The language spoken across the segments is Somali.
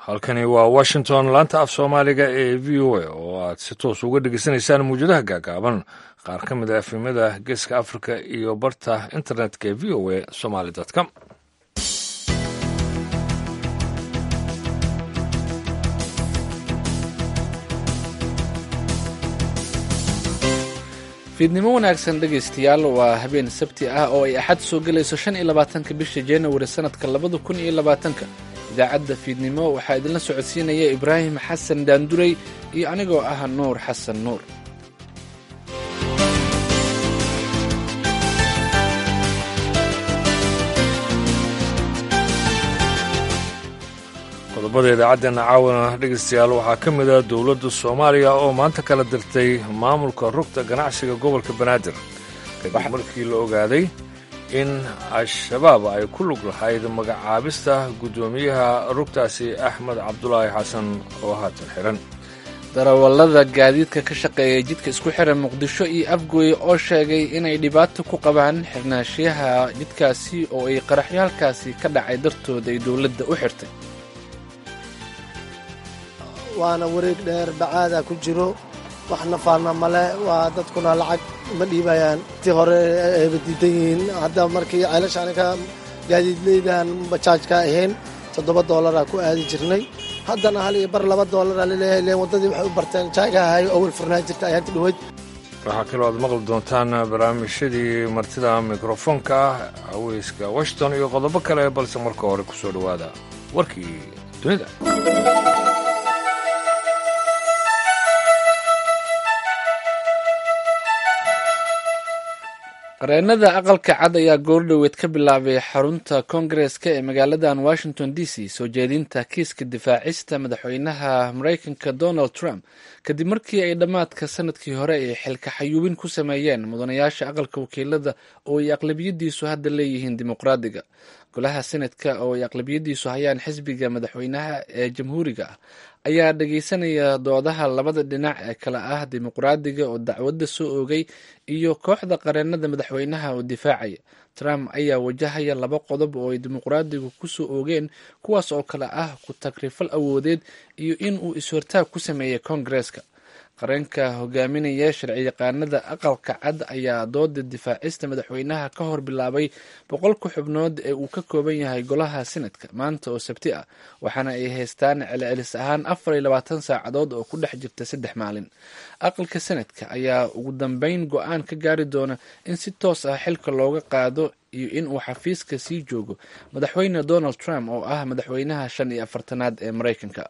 halkani waa washington laanta af soomaaliga ee v o a oo aad si toos uga dhegeysanaysaan mawjadaha gaagaaban qaar ka mid a efemada geeska africa iyo barta internetka ee v o a somaly com fiidnimo wanaagsan dhegaystayaal waa habeen sabti ah oo ay axad soo gelayso shan iyo labaatanka bisha januari sanadka labada kun iyo labaatanka idaacadda fiidnimo waxaa idinla socodsiinaya ibraahim xasan daanduray iyo anigoo ah nuur xasan nuur qodobada idaacaddeena caawana dhegaystayaal waxaa ka mid ah dowladda soomaaliya oo maanta kala dirtay maamulka rugta ganacsiga gobolka banaadir kadib markii la ogaaday in al-shabaab ay ku lug lahayd magacaabista guddoomiyaha rugtaasi axmed cabdulaahi xasan oo haatan xihan darawallada gaadiidka ka shaqeeya jidka isku xiran muqdisho iyo afgooye oo sheegay inay dhibaato ku qabaan xirnaashiyaha jidkaasi oo ay qaraxyo halkaasi ka dhacay dartood ay dowladda u xirtay waana wareeg dheer bacaada ku jiro wax nafaana male waa dadkuna lacag ma dhiibayaan tii hore ayba diidan yihiin hadda markii ceelashaaniga gaadiidleydan bajaajka ahayn toddoba doolaraa ku aadi jirnay haddana hal iyo bar laba doolara laleeyahay len waddadii waxay u barteen jaagahay awal furnaa jirta ayaanta dhaweyd waxaa kaloo aad maqli doontaan barnaamijyadii martida mikrofoonka ah haweyska washington iyo qodobo kale balse marka hore ku soo dhowaada warkii dunida qareennada aqalka cad ayaa goordhoweed ka bilaabay xarunta koongareska ee magaaladan washington d c soo jeedinta kiiska difaacista madaxweynaha maraykanka donald trump kadib markii ay dhammaadka sanadkii hore ay xilka xayuubin ku sameeyeen mudanayaasha aqalka wakiilada oo ay aqlabiyadiisu hadda leeyihiin dimuqraadiga golaha senatka oo ay aqlabiyadiisu hayaan xisbiga madaxweynaha ee jamhuuriga ah ayaa dhageysanaya doodaha labada dhinac ee kale ah dimuqraadiga oo dacwadda soo oogay iyo kooxda qareennada madaxweynaha oo difaacaya trump ayaa wajahaya laba qodob oo ay dimuqraadigu ku soo oogeen kuwaas oo kale ah ku tagrifal awoodeed iyo in uu is-hortaag ku sameeyey koongareska qareenka hogaaminaya sharciyaqaanada aqalka cad ayaa dooda difaacista madaxweynaha ka hor bilaabay boqolka xubnood ee uu ka kooban yahay golaha senadka maanta oo sabti ah waxaana ay haystaan celcelis ahaan afar iyo labaatan saacadood oo ku dhex jirta saddex maalin aqalka senadka ayaa ugu dambeyn go-aan ka gaari doona in si toos ah xilka looga qaado iyo in uu xafiiska sii joogo madaxweyne donald trump oo ah madaxweynaha shan iyo afartanaad ee maraykanka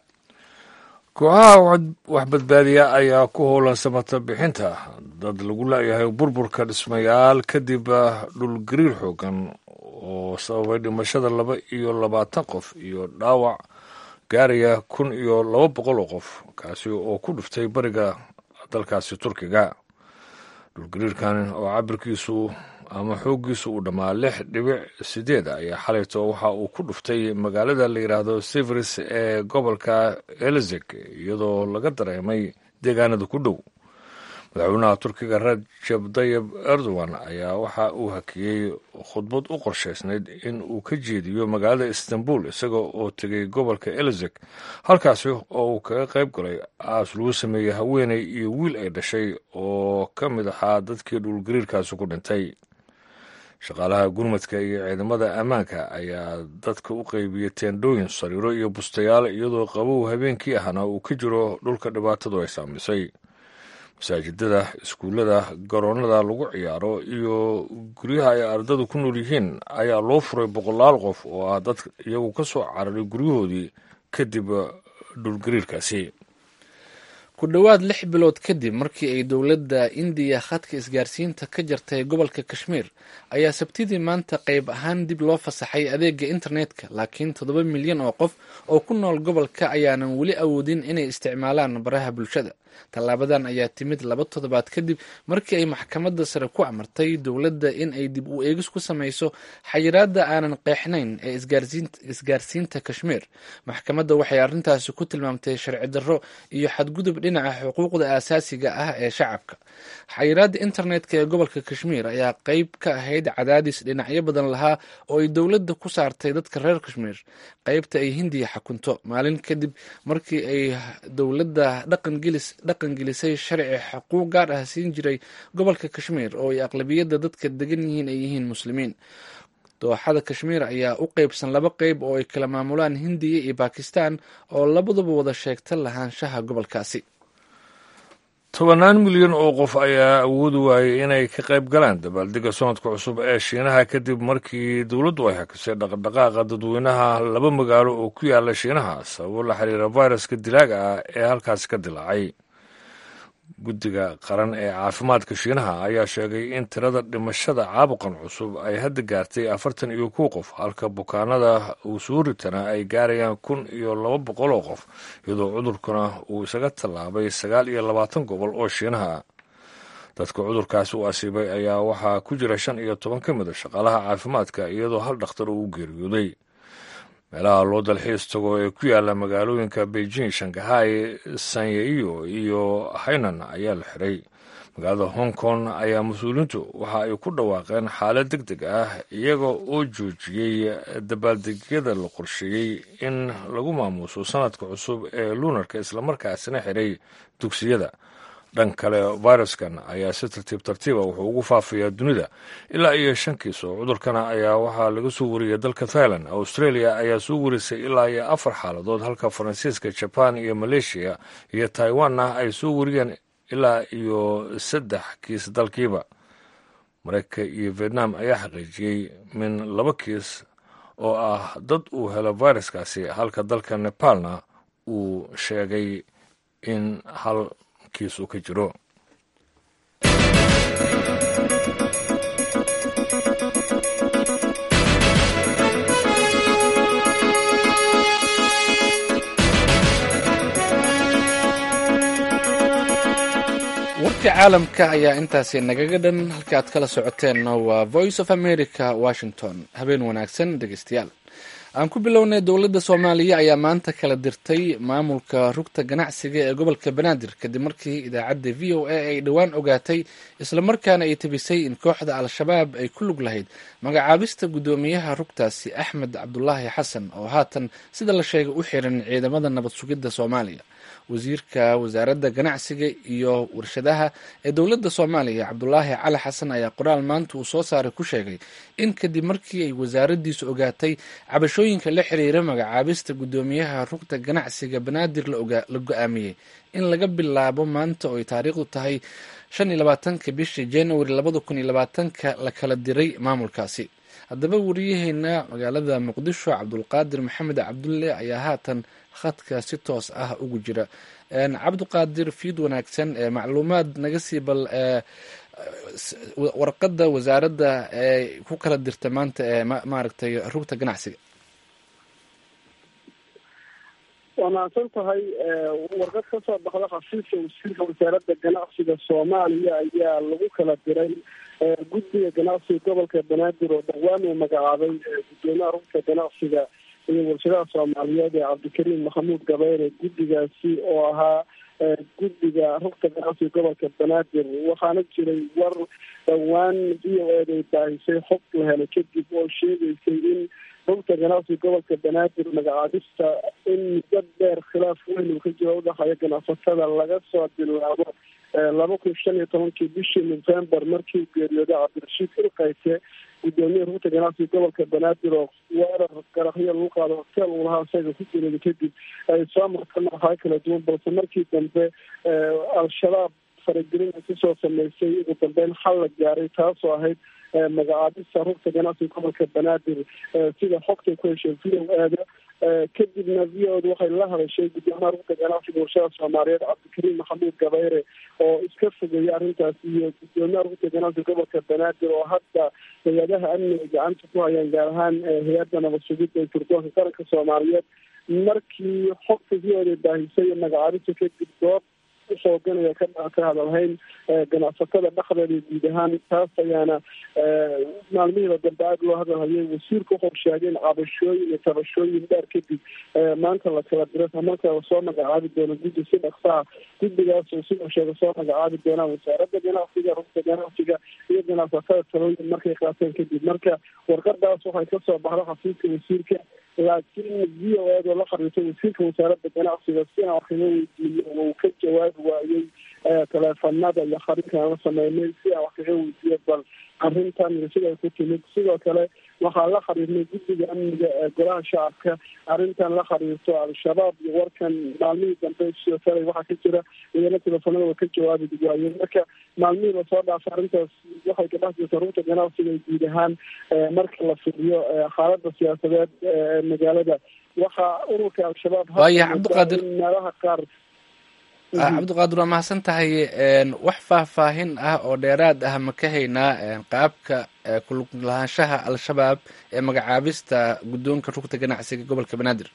kooxaha wax badbaadiya ayaa ku howlan samata bixinta dad lagu laayahay burburka dhismayaal kadib dhulgariir xoogan oo sababay dhimashada laba iyo labaatan qof iyo dhaawac gaaraya kun iyo laba boqol oo qof kaasi oo ku dhuftay bariga dalkaasi turkiga dhulgariirkan oo cabirkiisu ama xooggiisu uu dhammaa lix dhibic sideed ayaa xalayto waxa uu ku dhuftay magaalada la yidhaahdo severis ee gobolka elizek iyadoo laga dareemay deegaanada ku dhow madaxweynaha turkiga rajab dayib erdogan ayaa waxa uu hakiyey khudbad u qorshaysnayd in uu ka jeediyo magaalada istanbul isaga oo tegay gobolka elizek halkaasi oo uu kaga qayb galay aas lagu sameeyey haweeney iyo wiil ay dhashay oo ka mid ahaa dadkii dhulgariirkaasi ku dhintay shaqaalaha gurmadka iyo ciidamada ammaanka ayaa dadka u qeybiyey teendhooyin sariiro iyo bustayaal iyadoo qabow habeenkii ahna uu ka jiro dhulka dhibaatadu ay saamisay masaajidada iskuullada garoonnada lagu ciyaaro iyo guryaha ay ardadu ku nool yihiin ayaa loo furay boqolaal qof oo ah dad iyagu ka soo cararay guryahoodii kadib dhulgariirkaasi ku dhowaad lix bilood kadib markii ay dowladda indiya khadka isgaarsiinta ka jartay gobolka kashmiir ayaa sabtidii maanta qayb ahaan dib loo fasaxay adeega internetka laakiin toddoba milyan oo qof oo ku nool gobolka ayaanan weli awoodin inay isticmaalaan baraha bulshada tallaabadan ayaa timid laba toddobaad kadib markii ay maxkamadda sare ku amartay dowladda in ay dib u eegis ku samayso xayiraadda aanan qeexnayn ee isgaarsiinta kashmiir maxkamadda waxay arrintaasi ku tilmaamtay sharci darro iyo xadgudub dhinaca xuquuqda aasaasiga ah ee shacabka xayiraadda internetka ee gobolka kashmiir ayaa qeyb ka ahayd cadaadis dhinacyo badan lahaa oo ay dowladda ku saartay dadka reer kashmiir qeybta ay hindiya xakunto maalin kadib markii ay dowladda dhaqan gelisay sharci xuquuq gaar ah siin jiray gobolka kashmiir oo ay aqlabiyadda dadka degan yihiin ay yihiin muslimiin dooxada kashmiir ayaa u qeybsan laba qeyb oo ay kala maamulaan hindiya iyo bakistan oo labaduba wada sheegta lahaanshaha gobolkaasi tobannaan milyan oo qof ayaa awoodi waayay inay ka qayb galaan dabaaldega sanadka cusub ee shiinaha kadib markii dowladdu ay hakisay dhaqdhaqaaqa dadweynaha laba magaalo oo ku yaala shiinaha sababo la xiriira viruska dilaaga ah ee halkaasi ka dilaacay guddiga qaran ee caafimaadka shiinaha ayaa sheegay in tirada dhimashada caabuqan cusub ay hadda gaartay afartan iyo kow qof halka bukaanada uu soo ritana ay gaarayaan kun iyo laba boqol oo qof iyadoo cudurkuna uu isaga tallaabay sagaal iyo labaatan gobol oo shiinaha ah dadka cudurkaasi u asiibay ayaa waxaa ku jira shan iyo toban ka mid a shaqaalaha caafimaadka iyadoo hal dhakhtar uu u geeriyooday meelaha loo dalxiis tago ee ku yaala magaalooyinka beijing shangahay sanyeiyo iyo hainan ayaa la xiray magaalada hong kong ayaa mas-uuliintu waxa ay ku dhawaaqeen xaalad deg deg ah iyaga oo joojiyey dabaaldegyada la qorsheeyey in lagu maamuuso sanadka cusub ee luunarka islamarkaasina xiray dugsiyada dhan kale viruskan ayaa si tartiib tartiiba wuxuu ugu faafayaa dunida ilaa iyo shan kiis oo cudurkana ayaa waxaa laga soo wariyay dalka thailand australia ayaa soo warisay ilaa iyo afar xaaladood halka faransiiska jaban iyo maleeshiya iyo taiwanna ay soo wariyeen ilaa iyo saddex kiis dalkiiba mareykanka iyo vietnam ayaa xaqiijiyey min laba kiis oo ah dad uu helo viruskaasi halka dalka nepalna uu sheegay in hal kiis uu ka jiro warka caalamka ayaa intaasi nagaga dhan halka aad kala socoteenna waa voice of america washington habeen wanaagsan dhegeystayaal aan ku bilownay dowladda soomaaliya ayaa maanta kala dirtay maamulka rugta ganacsiga ee gobolka banaadir kadib markii idaacadda v o a ay dhowaan ogaatay islamarkaana ay tabisay in kooxda al-shabaab ay ku lug lahayd magacaabista guddoomiyaha rugtaasi axmed cabdulaahi xasan oo haatan sida la sheegay u xiran ciidamada nabad sugidda soomaaliya wasiirka wasaaradda ganacsiga iyo warshadaha ee dowladda soomaaliya cabdulaahi cali xasan ayaa qoraal maanta uu soo saaray ku sheegay in kadib markii ay wasaaraddiisu ogaatay cabashooyinka la xiriira magacaabista guddoomiyaha rugta ganacsiga banaadir la go-aamiyey in laga bilaabo maanta oo ay taariikhdu tahay shan iyo labaatanka bishii januari labada kun iyo labaatanka la kala diray maamulkaasi haddaba wariyaheena magaalada muqdisho cabdulqaadir maxamed cabdulle ayaa haatan khadka si toos ah ugu jira cabdiqaadir fiid wanaagsan ee macluumaad naga sii bal warqadda wasaaradda ee ku kala dirta maanta ee maaragtay rugta ganacsiga waa mahadsan tahay warqad ka soo baxda khasiiska wasiirka wasaaradda ganacsiga soomaaliya ayaa lagu kala diray guddiga ganacsiga gobolka banaadir oo dhowaan uu magacaabay guddoomiyaha rugta ganacsiga iyo warshadaha soomaaliyeed ee cabdikariim maxamuud gabayre guddigaasi oo ahaa guddiga rugta ganacsiga gobolka banaadir waxaana jiray war dhowaan v o ed ay baahisay xog la helay kadib oo sheegaysay in rugta ganacsiga gobolka banaadir magacaabista in muddo dheer khilaaf weyn uu ka jiro udhaxeeya ganacsatada laga soo bilaabo laba kun shan iyo tobankii bishii november markii uu geeriyooday cabdirashiid ilkayse guddoomiyaha rugta ganacsiga gobolka banaadir oo weerar qaraxyo lagu qaado hoteel uu lahaa isaga ku geeriyooday kadib ay soo martay madaxayo kala duwan balse markii dambe al-shabaab faragelin ay kusoo sameysay ugu dambeyn xal la gaaray taasoo ahayd magacaabista rugta ganacsiga gobolka banaadir sida xogtay ku heshay v o aada kadibna v o d waxay la hadashay guddoomiyaha rugta ganacsiga warshada soomaaliyeed cabdikariim maxamuud gabayre oo iska fogeeyay arrintaas iyo guddoomiyaha rugta ganacsiga gobolka banaadir oo hadda hay-adaha amniga gacanta ku hayaan gaar ahaan hay-adda nabad sugidda ee turdoonka qaranka soomaaliyeed markii xogta v o d baahisay magacaabista kadib goob usooganaya ka ka hadalhayn ganacsatada dhexdeeda guud ahaan taas ayaana maalmihiiba dambe aada loo hadalhayay wasiirka wuxuu sheegay in cabashooyin iyo tabashooyin dheer kadib maanta la kala diro marka soo magacaabi doono guddi si dhaqsaha guddigaas uu siduu sheegay soo magacaabi doonaan wasaaradda ganacsiga rugta ganacsiga iyo ganacsatada talooyin markay qaateen kadib marka warqadaas waxay kasoo baxda xafiiska wasiirka laakiin v o eed oo la khariisay wasiirka wasaaradda ganacsiga si aan wax kaga weydiiyo uu ka jawaabi waayey teleefanada iyo khariirkan la sameynay si aan wax kaga weydiiyo bal arrintan iyo siday ku timid sidoo kale waxaa la khariirnay guddiga amniga ee golaha shacabka arrintan la khariirto al-shabaab iyo warkan maalmihii dambe sidoo kale waxaa ka jira iyana teleefanada ka jawaabi waayeen marka maalmihii lasoo dhaafay arrintaas waxay ka dhex jirta rugta ganacsiga guud ahaan marka la fiiriyo xaalada siyaasadeed ee magaalada waxaa ururka al-shabaab waaya cabdiqaadir meelaha qaar cabdiqaadir waa mahadsan tahay wax faahfaahin ah oo dheeraad ah ma ka haynaa qaabka kulug lahaanshaha al-shabaab ee magacaabista guddoonka rugta ganacsiga gobolka banaadir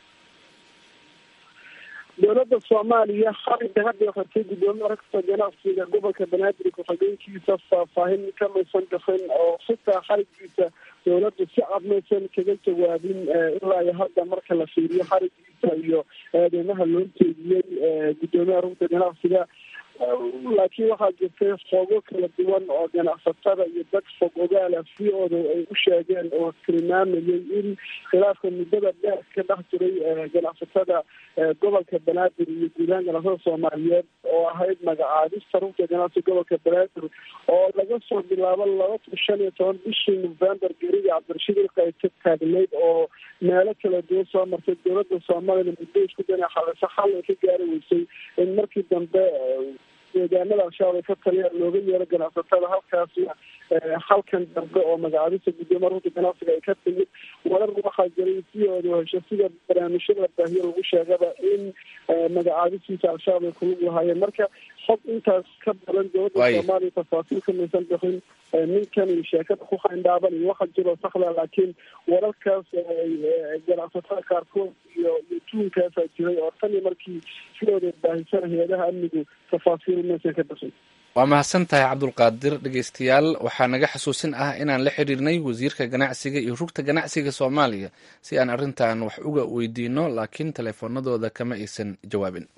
dowladda soomaaliya xariga hadda xirtay guddoomiye ragta ganacsiga gobolka banaadir ku-xigeenkiisa faahfaahin kamaysan bixin oo xitaa xarigiisa dowladdu si cad maysan kaga jawaabin ilaa iyo hadda marka la fiiriyo xarigiisa iyo eedeymaha loo jeediyey guddoomiyaha rugta ganacsiga laakiin waxaa jirtay fogo kala duwan oo ganacsatada iyo dad fog ogaala v oda ay u sheegeen oo tilmaamayay in khilaafka muddada dheer ka dhex jiray ganacsatada gobolka banaadir iyo guudahaan ganacsatada soomaaliyeed oo ahayd magacaabista rugta ganacsiga gobolka banaadir oo laga soo bilaabo laba kun shan iyo toban bishii november geriga cabdirashiid ilka ay ka taagnayd oo meelo kala duwan soo martay dowladda soomaliya muddo isku dana xalisa xal ay ka gaari weysay in markii dambe deegaanada al-shabaab ay ka taliyaan looga yeero ganacsatada halkaasna halkan dambe oo magacaabista guddoomiya rugta ganacsiga ay ka timid warar waxaa jiray siyooda hesho sida barnaamijyada baahiye lagu sheegaba in magacaabistiisa al-shabaab ay kulug lahaayeen marka xog intaas ka badan dowladda soomaaliya tafaasiil kamaysan bixin ninkan iyo sheekada ku khayndhaaban iyo waxa jiro saxda laakiin wararkaas ganacsatada qaarkood iyo iyo tuunkaasaa jiray oo tan iyo markii sidooda baahisana hay-adaha amnigu tafaasiil maysan ka bixin waa mahadsan tahay cabdulqaadir dhegeystayaal waxaa naga xasuusin ah inaan la xiriirnay wasiirka ganacsiga iyo rugta ganacsiga soomaaliya si aan arrintan wax uga weydiino laakiin teleefoonadooda kama aysan jawaabin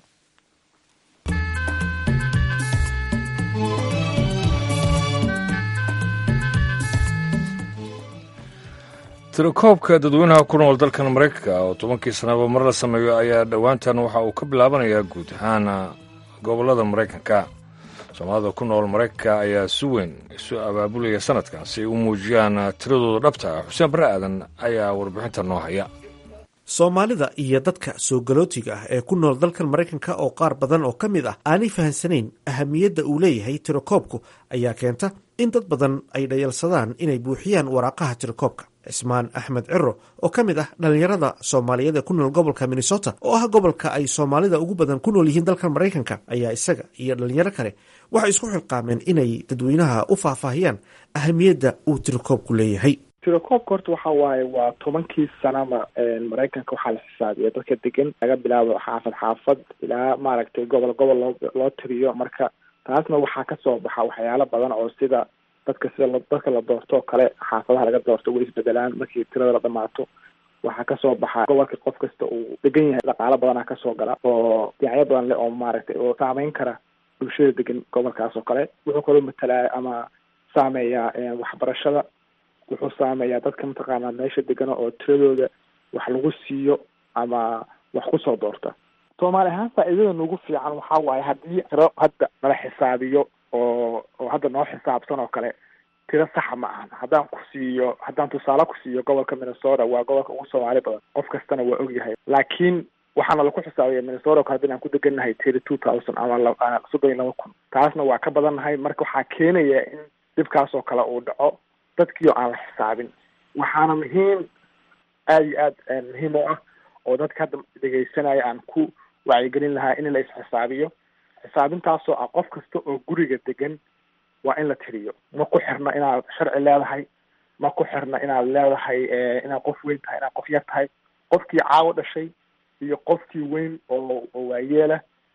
tirakoobka dadweynaha ku nool dalkan maraykanka oo tobankii sanaba mar la sameeyo ayaa dhowaantan waxa uu ka bilaabanayaa guud ahaan gobollada maraykanka soomaalida ku nool maraykanka ayaa si weyn isu abaabulaya sanadkan si ay u muujiyaan tiradooda dhabta ah xuseen barre aadan ayaa warbixinta noo haya soomaalida iyo dadka soo galootiga ah ee ku nool dalkan maraykanka oo qaar badan oo ka mid ah aanay fahansanayn ahamiyadda uu leeyahay tirakoobku ayaa keenta in dad badan ay dhayalsadaan inay buuxiyaan waraaqaha tirakoobka cismaan axmed ciro oo ka mid ah dhallinyarada soomaaliyeed ee ku nool gobolka minnesota oo ah gobolka ay soomaalida ugu badan ku nool yihiin dalkan maraykanka ayaa isaga iyo dhalinyaro kale waxay isku xilqaameen inay dadweynaha u faahfaahiyaan ahamiyadda uu tirakoobku leeyahay tirakoobka horta waxa waaye waa tobankii sanaba maraykanka waxaa la xisaabiya dadka degan laga bilaabo xaafad xaafad ilaa maaragtay gobol gobol loo loo tiriyo marka taasna waxaa kasoo baxa waxyaalo badan oo sida dadka sida dadka la doorto oo kale xaafadaha laga doorto way isbedelaan markii tirada la dhamaato waxaa kasoo baxa gobolka qof kasta uu degan yahay dhaqaalo badanaa kasoo gala oo dhinacyo badan leh oo maaragtay oo saameyn kara bulshada degan gobolkaas oo kale wuxuu kaloo matalaa ama saameeyaa waxbarashada wuxuu saameeyaa dadka mataqaanaa meesha degano oo tiradooda wax lagu siiyo ama wax kusoo doorta soomaali ahaan faa-iidada nagu fiican waxaa waaye haddii tiro hadda nala xisaabiyo oo oo hadda noo xisaabsan oo kale tiro saxa ma ahan haddaan ku siiyo haddaan tusaale ku siiyo gobolka minnesota waa gobolka ugu soomaali badan qof kastana waa ogyahay laakiin waxaana laku xisaabiya minnesota ka haddi aan ku degannahay thirty two thousand ama soddon iyo laba kun taasna waa ka badannahay marka waxaa keenaya in dhibkaas oo kale uu dhaco dadkiio aan la xisaabin waxaana muhiim aada iyo aad muhiim u ah oo dadka hadda dhegeysanaya aan ku wacyigelin lahaa in la isxisaabiyo xisaabintaasoo ah qof kasta oo guriga degan waa in la tiriyo ma ku xirna inaad sharci leedahay ma ku xirna inaad leedahay inaad qof weyn tahay inaad qof yar tahay qofkii caawo dhashay iyo qofkii weyn oo oo waayeela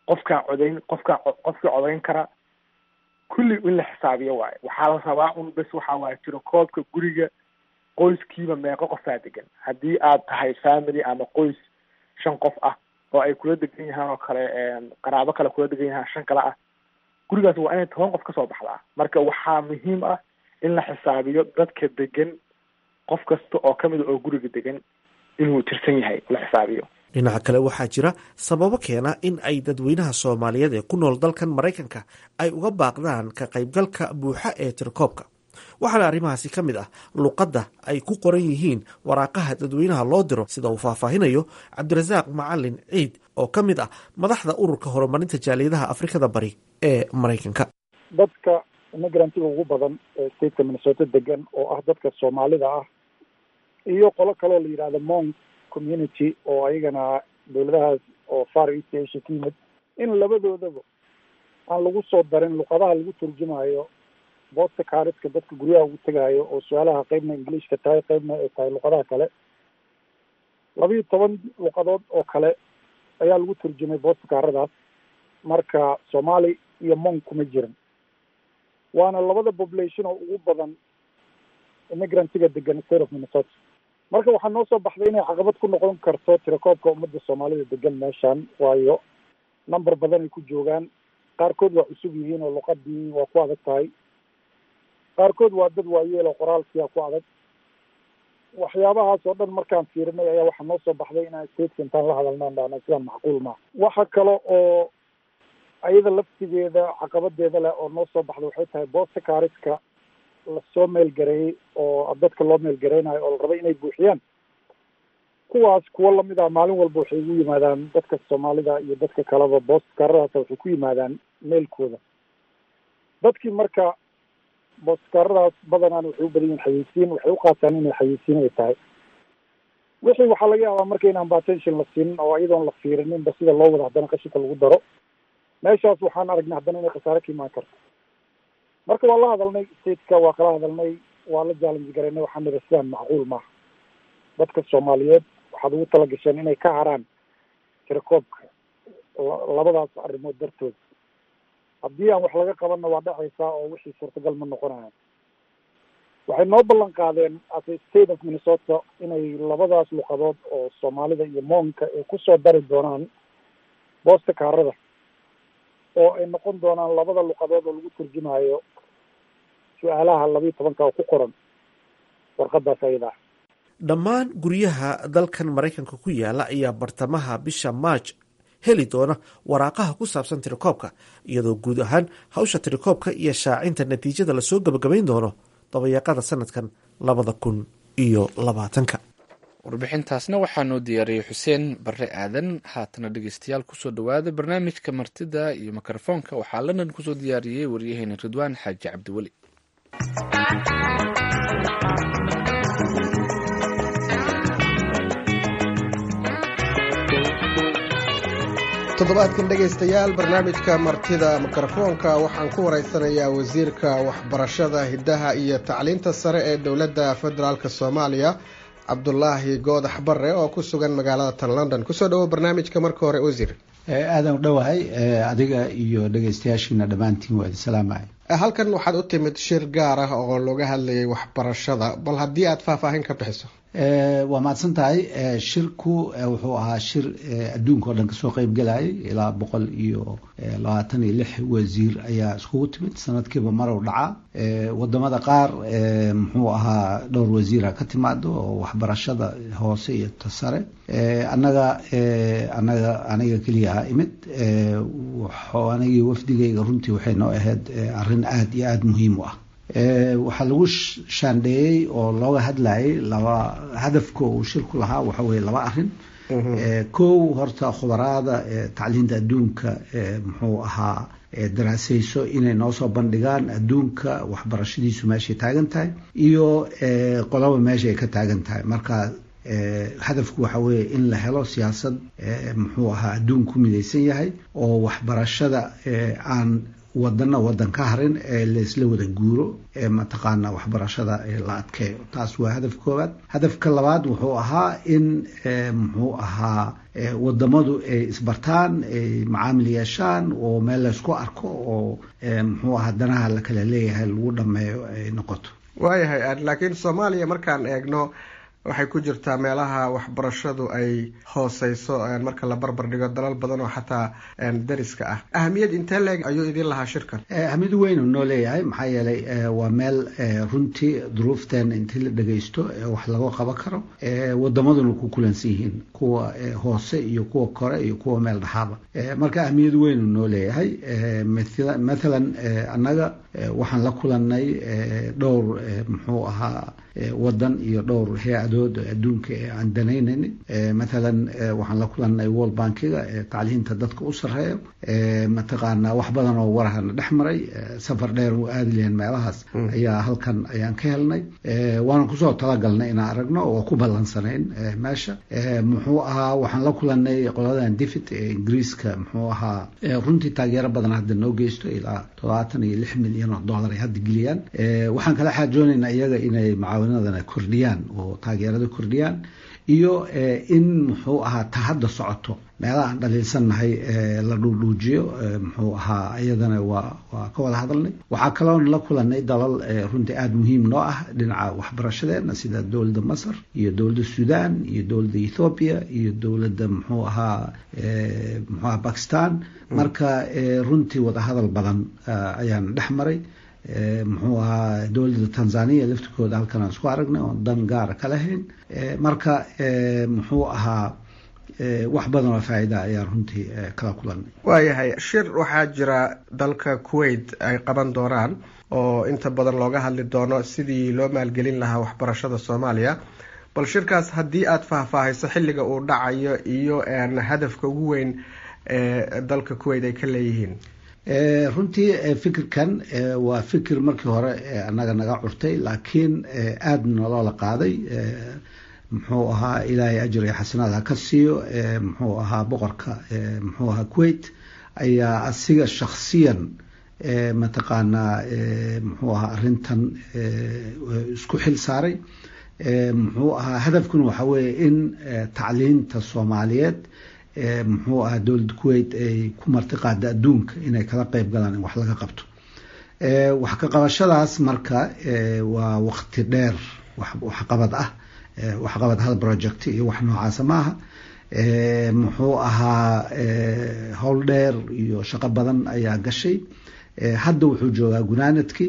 qofkaa codayn qofkaa qofkii codayn kara kulli in la xisaabiyo waayo waxaa la rabaa un bes waxaa waaye tiro koobka guriga qoyskiiba meeqo qofaa degan haddii aad tahay family ama qoys shan qof ah oo ay kula degan yahaan oo kale qaraabo kale kula degan yahaan shan kale ah gurigaas waa inay toban qof kasoo baxdaa marka waxaa muhiim ah in la xisaabiyo dadka degan qof kasta oo kamid a oo guriga degan inuu tirsan yahay la xisaabiyo dhinaca kale waxaa jira sababo keena in ay dadweynaha soomaaliyeed ee ku nool dalkan maraykanka ay uga baaqdaan ka qaybgalka buuxa ee tirkoobka waxaana arrimahaasi ka mid ah luqadda ay ku qoran yihiin waraaqaha dadweynaha loo diro sida uu faahfaahinayo cabdirasaaq macalin ciid oo ka mid ah madaxda ururka horumarinta jaaliyadaha afrikada bari ee maraykanka dadka imigrantiga ugu badan ee stateka minnesota degan oo ah dadka soomaalida ah iyo qolo kaloo la yidhahdo mount community oo ayagana dowladahaas oo far east asia ka yimid in labadoodaba aan lagu soo darin luqadaha lagu turjumayo boosta kaariska dadka guryaha ugu tegaayo oo su-aalaha qeybna ingiliishka tahay qeybna ay tahay luqadaha kale labiiyo toban luqadood oo kale ayaa lagu turjumay boosta kaaradaas marka soomaali iyo monk kuma jirin waana labada population oo ugu badan immigrantiga degan state of minnesota marka waxaa noo soo baxday inay caqabad ku noqon karto tirakoobka ummadda soomaalida degan meeshan waayo number badan ay ku joogaan qaarkood waa cusub yihiin oo luqadii waa ku adag tahay qaarkood waa dad waayeel oo qoraalkiia ku adag waxyaabahaas oo dhan markaan fiirinay ayaa waxaa noo soo baxday inaan stateka intaan la hadalnaan dhahna sidaan macquul maaha waxa kale oo ayada laftigeeda caqabadeeda leh oo noo soo baxda waxay tahay boosta kaariska lasoo meelgareeyey oo dadka loo meelgareynayo oo la rabay inay buuxiyaan kuwaas kuwo lamid ah maalin walba waxay ugu yimaadaan dadka soomaalida iyo dadka kaleba boosta kaaradaas waxay ku yimaadaan meelkooda dadkii marka booskaaradaas badanaan waxay u badan yihin xayeysiin waxay u qaataan inay xayeysiin ay tahay wixii waxaa laga yaabaa marka inaan batention la siinin oo iyadoon la fiirininba sida loo wada haddana qashinka lagu daro meeshaas waxaan aragnay haddana inay khasaare ka imaan karto marka waa la hadalnay stateka waa kala hadalnay waa la challenge garaynay waxaan nidhi sidaan macquul maaha dadka soomaaliyeed waxaad ugu tala gasheen inay ka haraan tirakoobka labadaas arrimood dartood haddii aan wax laga qabanna waa dhacaysaa oo wixii suurtagal ma noqonayan waxay noo ballan qaadeen as a state of minnesota inay labadaas luqadood oo soomaalida iyo moonka ay kusoo dari doonaan boosta kaarada oo ay noqon doonaan labada luqadood oo lagu turjumayo su-aalaha labiiyo tobanka oo ku qoran warqadaas ayada ah dhammaan guryaha dalkan maraykanka ku yaala ayaa bartamaha bisha maaj heli doona waraaqaha ku saabsan tirakoobka iyadoo guud ahaan hawsha tirakoobka iyo shaacinta natiijada lasoo gabagabayn doono dabayaaqada sanadkan labada kun iyo labaatanka warbixintaasna waxaa noo diyaariyey xuseen barre aadan haatana dhegeystayaal kusoo dhowaada barnaamijka martida iyo mikrofoonka waxaa london kusoo diyaariyey waryaheena ridwaan xaaji cabdiweli toddobaadkan dhegaystayaal barnaamijka martida mikrofoonka waxaan ku waraysanayaa wasiirka waxbarashada hiddaha iyo tacliinta sare ee dowladda federaalk soomaaliya cabdulaahi goodax bare oo ku sugan magaalada tan london kusoo dhawo barnaamijka marka hore wasiir aadan u dhowahay adiga iyo dhegaystayaashiina dhammaantiin waa idin salaamaya halkan waxaad u timid shir gaar ah oo looga hadlayay waxbarashada bal haddii aad faahfaahin ka bixiso waa mahadsan tahay shirku wuxuu ahaa shir adduunka oo dhan kasoo qeyb galayay ilaa boqol iyo labaatan iyo lix wasiir ayaa iskugu timid sanadkiiba marow dhaca wadamada qaar muxuu ahaa dhowr wasiira ka timaado oo waxbarashada hoose iyo ta sare annaga anaga aniga keliya aha imid anigii wafdigayga runtii waxay noo ahayd arrin aada iyo aada muhiim u ah waxaa lagu shaandheeyey oo looga hadlayay laba hadafka uu shirku lahaa waxa weye laba arin kow horta khubaraada tacliinta adduunka muxuu ahaa daraasayso inay noo soo bandhigaan adduunka waxbarashadiisu meeshay taagan tahay iyo qoloba meeshay ka taagan tahay marka hadafku waxa weeye in la helo siyaasad muxuu ahaa adduun ku midaysan yahay oo waxbarashada aan wadana wadan ka harin ee laysla wada guuro ee mataqaana waxbarashada la adkeeyo taas waa hadaf koowaad hadafka labaad wuxuu ahaa in muxuu ahaa wadamadu ay isbartaan ay macaamil yeeshaan oo meel laysku arko oo muxuu ahaa danaha la kala leeyahay lagu dhameeyo ay noqoto waayahay laakiin soomaaliya markaan eegno waxay ku jirtaa meelaha waxbarashadu ay hooseyso marka la barbar dhigo dalal badan oo xataa dariska ah ahamiyad intee leeg ayuu idin lahaa shirkan ahamiyad weynu noo leeyahay maxaa yeelay waa meel runtii duruufteena intii la dhagaysto wax laga qaban karo wadamaduna ku kulansan yihiin kuwa hoose iyo kuwa kore iyo kuwa meel dhaxaaba marka ahamiyad weynu noo leeyahay mathalan annaga waxaan la kulanay dhowr muxuu ahaa wadan iyo dhowr hay-adood adduunka ee aan danaynayni mathalan waxaan la kulanay world bankiga tacliinta dadka u sareeyo mataqaana wax badan oo warahana dhex maray safar dheer u aadi lahayn meelahaas ayaa halkan ayaan ka helnay waanan kusoo talagalnay inaan aragno oo ku ballansanayn meesha muxuu ahaa waxaan la kulanay qoladan divit ee ingiriiska muxuu ahaa runtii taageero badan hadda noo geysto ilaa todobaatan iyo lix milyan oo dollar ay hadda geliyaan waxaan kala xaajoonaynaa iyaga inay mucaawinadana kordhiyaan oo taageerada kordhiyaan iyo in muxuu ahaa ta hadda socoto meelaha aan dhaliilsannahay la dhuudhuujiyo muxuu ahaa iyadana waa waa ka wada hadalnay waxaa kaloon la kulanay dalal runtii aada muhiim noo ah dhinaca waxbarashadeena sida dowladda masar iyo dowladda sudan iyo dowladda ethoobiya iyo dowladda muxuu ahaa muxuu ahaa bakistan marka runtii wadahadal badan ayaan dhex maray muxuu ahaa dowladda tanzania laftirkooda halkan aan isku aragnay oon dan gaara ka lahayn marka muxuu ahaa wax badan oo faa-ida ayaan runtii kala kulanay waayahay shir waxaa jira dalka kuwait ay qaban doonaan oo inta badan looga hadli doono sidii loo maalgelin lahaa waxbarashada soomaaliya bal shirkaas haddii aada faahfaahayso xilliga uu dhacayo iyo hadafka ugu weyn ee dalka kuwait ay ka leeyihiin runtii fikirkan waa fikir markii hore annaga naga curtay laakiin aada nolola qaaday muxuu ahaa ilaahay ajir iyo xasanaad ha ka siiyo muxuu ahaa boqorka muxuu ahaa kuwait ayaa asiga shaksiyan mataqaanaa muxuu ahaa arrintan isku xil saaray muxuu ahaa hadafkuna waxa weeye in tacliinta soomaaliyeed muxuu ahaa dowladda kuwait ay ku marti qaada adduunka inay kala qeyb galaan in wax laga qabto wax ka qabashadaas marka waa waqti dheer waxqabad ah waxqabad hal project iyo wax noocaasa maaha muxuu ahaa howl dheer iyo shaqo badan ayaa gashay hadda wuxuu joogaa gunaanadkii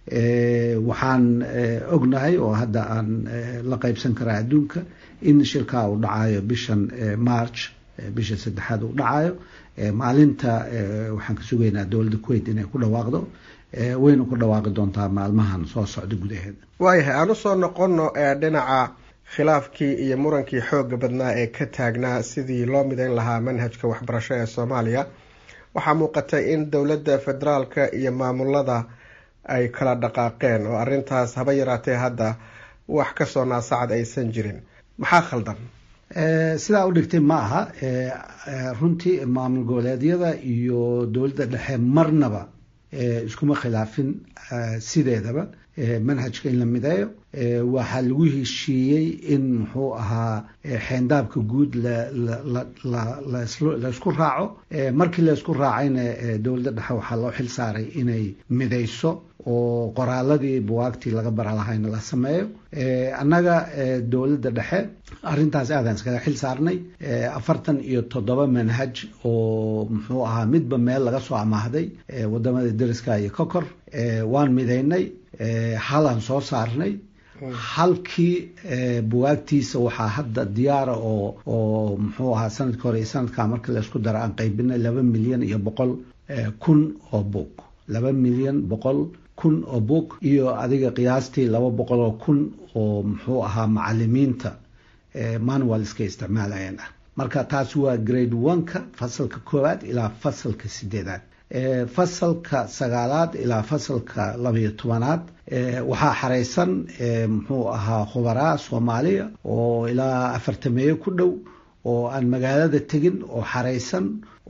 waxaan ognahay oo hadda aan la qeybsan karaa adduunka in shirkaa uu dhacayo bishan march bisha saddexaad uu dhacayo maalinta waxaan ka sugaynaa dowladda kuwait inay ku dhawaaqdo wayna ku dhawaaqi doontaa maalmahan soo socda gudaheeda waayahay aan usoo noqono dhinaca khilaafkii iyo murankii xooga badnaa ee ka taagnaa sidii loo midayn lahaa manhajka waxbarasho ee soomaaliya waxaa muuqatay in dowladda federaalka iyo maamulada ay kala dhaqaaqeen oo arrintaas haba yaraatee hadda wax kasoo naasacad aysan jirin maxaa khaldan sidaa u dhigtay ma aha runtii maamul goboleedyada iyo dowladda dhexe marnaba iskuma khilaafin sideedaba manhajka in la mideeyo waxaa lagu heshiiyey in muxuu ahaa xeendaabka guud laysku raaco markii laysku raacayna dowladda dhexe waxaa loo xil saaray inay midayso oo qoraaladii buwaagtii laga bara lahayna la sameeyo annaga dowladda dhexe arrintaas aadaan iskaga xil saarnay afartan iyo toddoba manhaj oo muxuu ahaa midba meel laga soo amaahday wadamada deriska iyo kokor waan midaynay halaan soo saarnay halkii buwaagtiisa waxaa hadda diyaara oo oo muxuu ahaa sanadka hore iyo sanadkaa marka laysku daro aan qaybinay laba milyan iyo boqol kun oo boog laba milyan boqol kun oo boog iyo adiga qiyaastii laba boqol oo kun oo muxuu ahaa macalimiinta manualska isticmaalayeen ah marka taas waa grade one-ka fasalka koowaad ilaa fasalka sideedaad fasalka sagaalaad ilaa fasalka labayo tobanaad waxaa xareysan muxuu ahaa khubaraa soomaaliya oo ilaa afartameeye ku dhow oo aan magaalada tegin oo xaraysan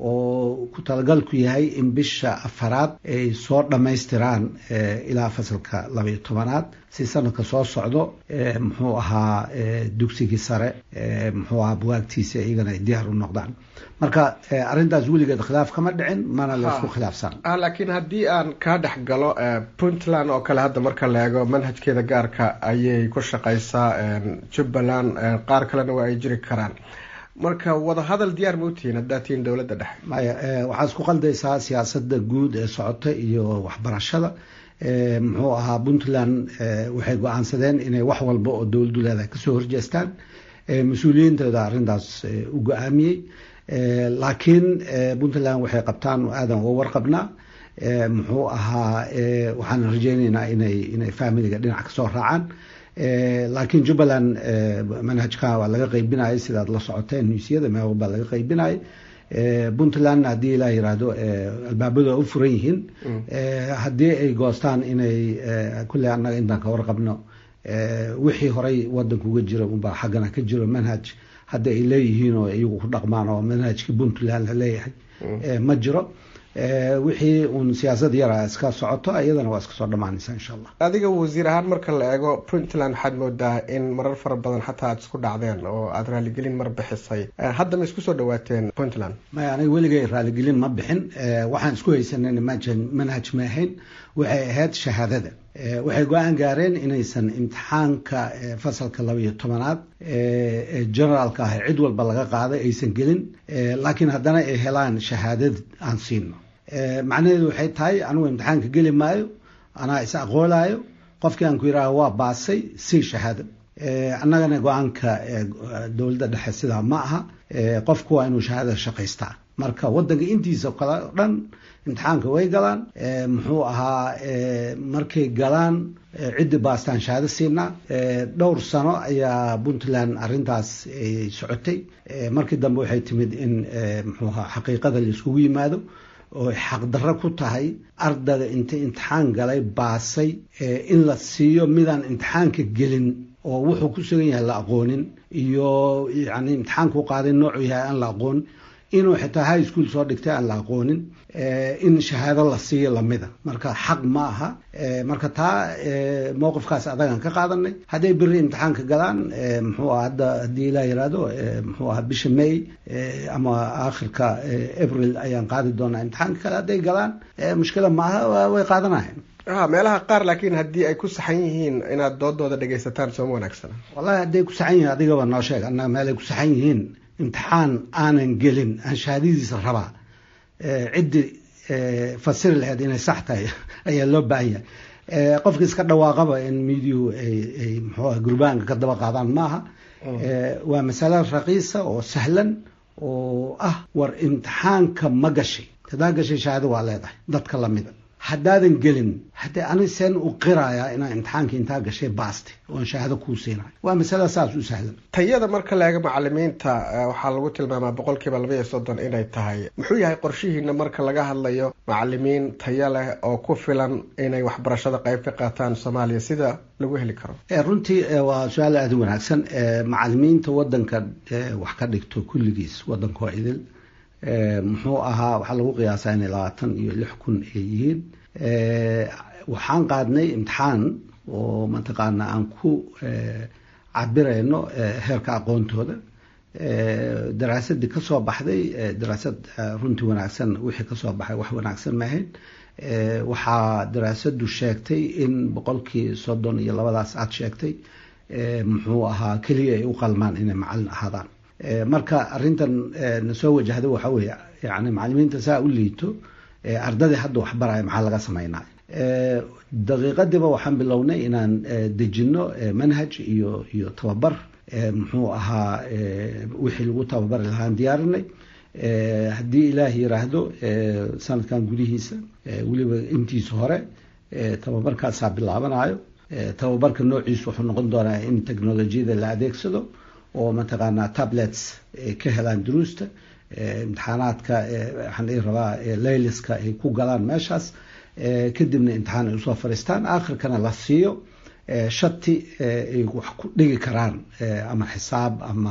oo ku talagalku yahay in bisha afaraad ay soo dhammaystiraan ilaa fasalka labaiyo tobanaad si sanadka soo socdo muxuu ahaa dugsigii sare muxuu ahaa bugaagtiisa iyagana ay diyaar u noqdaan marka arrintaas weligeed khilaaf kama dhicin mana laysku khilaafsan laakiin haddii aan kaa dhex galo puntland oo kale hadda marka la eego manhajkeeda gaarka ayay ku shaqaysaa jubbaland qaar kalena waa ay jiri karaan marka wadahadal diyaar ma utihiin haddaad tihiin dowladda dhexe maya waxaad isku qaldaysaa siyaasada guud ee socota iyo waxbarashada muxuu ahaa puntland waxay go-aansadeen inay wax walba oo dowladdu leedahay kasoo horjeestaan mas-uuliyiintooda arrintaas u go-aamiyey laakiin puntland waxay qabtaan aadan uga warqabnaa muxuu ahaa waxaan rajeyneynaa inay inay familiga dhinac kasoo raacaan laakiin jubbaland manhajka waa laga qaybinayay sidaad la socoteen nuusyada meel walbaa laga qaybinayay puntlandna haddii ilaa yiraahdo albaabadu a u furan yihiin haddii ay goostaan inay kulley annaga intaan ka warqabno wixii horay wadanka uga jira unbaa xaggana ka jiro manhaj hadda ay leeyihiin oo iyagu ku dhaqmaan oo manhajkii puntland la leeyahay ma jiro wixii uun siyaasad yara iska socoto iyadana waa iska soo dhamaanaysa insha allah adiga wasiir ahaan marka la eego puntland waxaad moodaa in marar fara badan xataa aad isku dhacdeen oo aada raaligelin mar bixisay hadda ma isku soo dhawaateen puntland maya aniga weligay raaligelin ma bixin waxaan isku haysanayna manhaj ma ahayn waxay ahayd shahaadada waxay go-aan gaareen inaysan imtixaanka fasalka laba iyo tobanaad ee generaalka ah cid walba laga qaaday aysan gelin laakiin haddana ay helaan shahaadad aan siino macnaheedu waxay tahay anigu imtixaanka geli maayo anaa is aqoolaayo qofkii aan ku yidhaaha waa baasay sii shahaado annagana go-aanka dowladda dhexe sidaa ma aha qofku waa inuu shahaadada shaqaystaa marka wadanka intiisa kale o dhan imtixaanka way galaan muxuu ahaa markay galaan ciddii baastaan shahaado siinaa dhowr sano ayaa puntland arrintaas socotay markii dambe waxay timid in muxuu ahaa xaqiiqada la iskugu yimaado oo xaqdarro ku tahay ardayga inta imtixaan galay baasay in la siiyo midaan imtixaanka gelin oo wuxuu ku sugan yahay la aqoonin iyo yani imtixaanku qaaday noocu yahay aan la aqoon inuu xitaa high school soo dhigtay aan la aqoonin in shahaado la siiyo lamida marka xaq ma aha marka taa mowqifkaas adagaan ka qaadanay hadday beri imtixaanka galaan muxuu aha hadda haddii ilaa yiraahdo muxuu aha bisha may ama aakhirka april ayaan qaadi doonaa imtixaanka kale hadday galaan mushkila ma aha way qaadanayan meelaha qaar laakiin haddii ay ku saxan yihiin inaad doodooda dhegaysataan sooma wanaagsana wallahi hadday ku saxan yihiin adigaba noo sheeg annaga meel ay ku saxan yihiin imtixaan aanan gelin aan shahaadadiisa rabaa ciddii fasiri lahayd inay sax tahay ayaa loo baahan yahay qofka iska dhawaaqaba in midiyu ay muxuuah gurbaanka ka daba qaadaan maaha waa masale raqiisa oo sahlan oo ah war imtixaanka ma gashay hadaa gashay shahaado waa leedahay dadka lamida haddaadan gelin haddee ani seen u qirayaa inaa imtixaanka intaa gashay baaste oon shahaado kuu siinayo waa masala saas u sahlan tayada marka la eego macalimiinta waxaa lagu tilmaamaa boqol kiiba laba iyo soddon inay tahay muxuu yahay qorshihiina marka laga hadlayo macalimiin tayo leh oo ku filan inay waxbarashada qayb ka qaataan soomaaliya sida lagu heli karo runtii waa su-aal aada u wanaagsan macalimiinta wadanka wax ka dhigto kulligiis wadanka waa idil muxuu ahaa waxaa lagu qiyaasaa inay labaatan iyo lix kun ay yihiin waxaan qaadnay imtixaan oo mataqaana aan ku cabirayno heerka aqoontooda daraasadii kasoo baxday daraasad runtii wanaagsan wixii kasoo baxay wax wanaagsan maahayn waxaa daraasadu sheegtay in boqolkii soddon iyo labadaas aad sheegtay muxuu ahaa keliya ay u qalmaan inay macalin ahaadaan marka arrintan na soo wajahda waxa weeye yani macalimiinta saa u liito ardadii hadda waxbaraya maxaa laga sameynaya daqiiqadiiba waxaan bilownay inaan dejino manhaj iyo iyo tababar muxuu ahaa wixii lagu tababari lahaan diyaarinay haddii ilaah yiraahdo sanadkan gudihiisa weliba intiisa hore tababarkaasaa bilaabanayo tababarka noociisu wuxuu noqon doonaa in technolojiyada la adeegsado oo mataqaanaa tablets ay ka helaan duruusta imtixaanaadka waxaan dhihi rabaa layliska ay ku galaan meeshaas kadibna imtixaan ay usoo fadhiistaan aakhirkana la siiyo shati ay wax ku dhigi karaan ama xisaab ama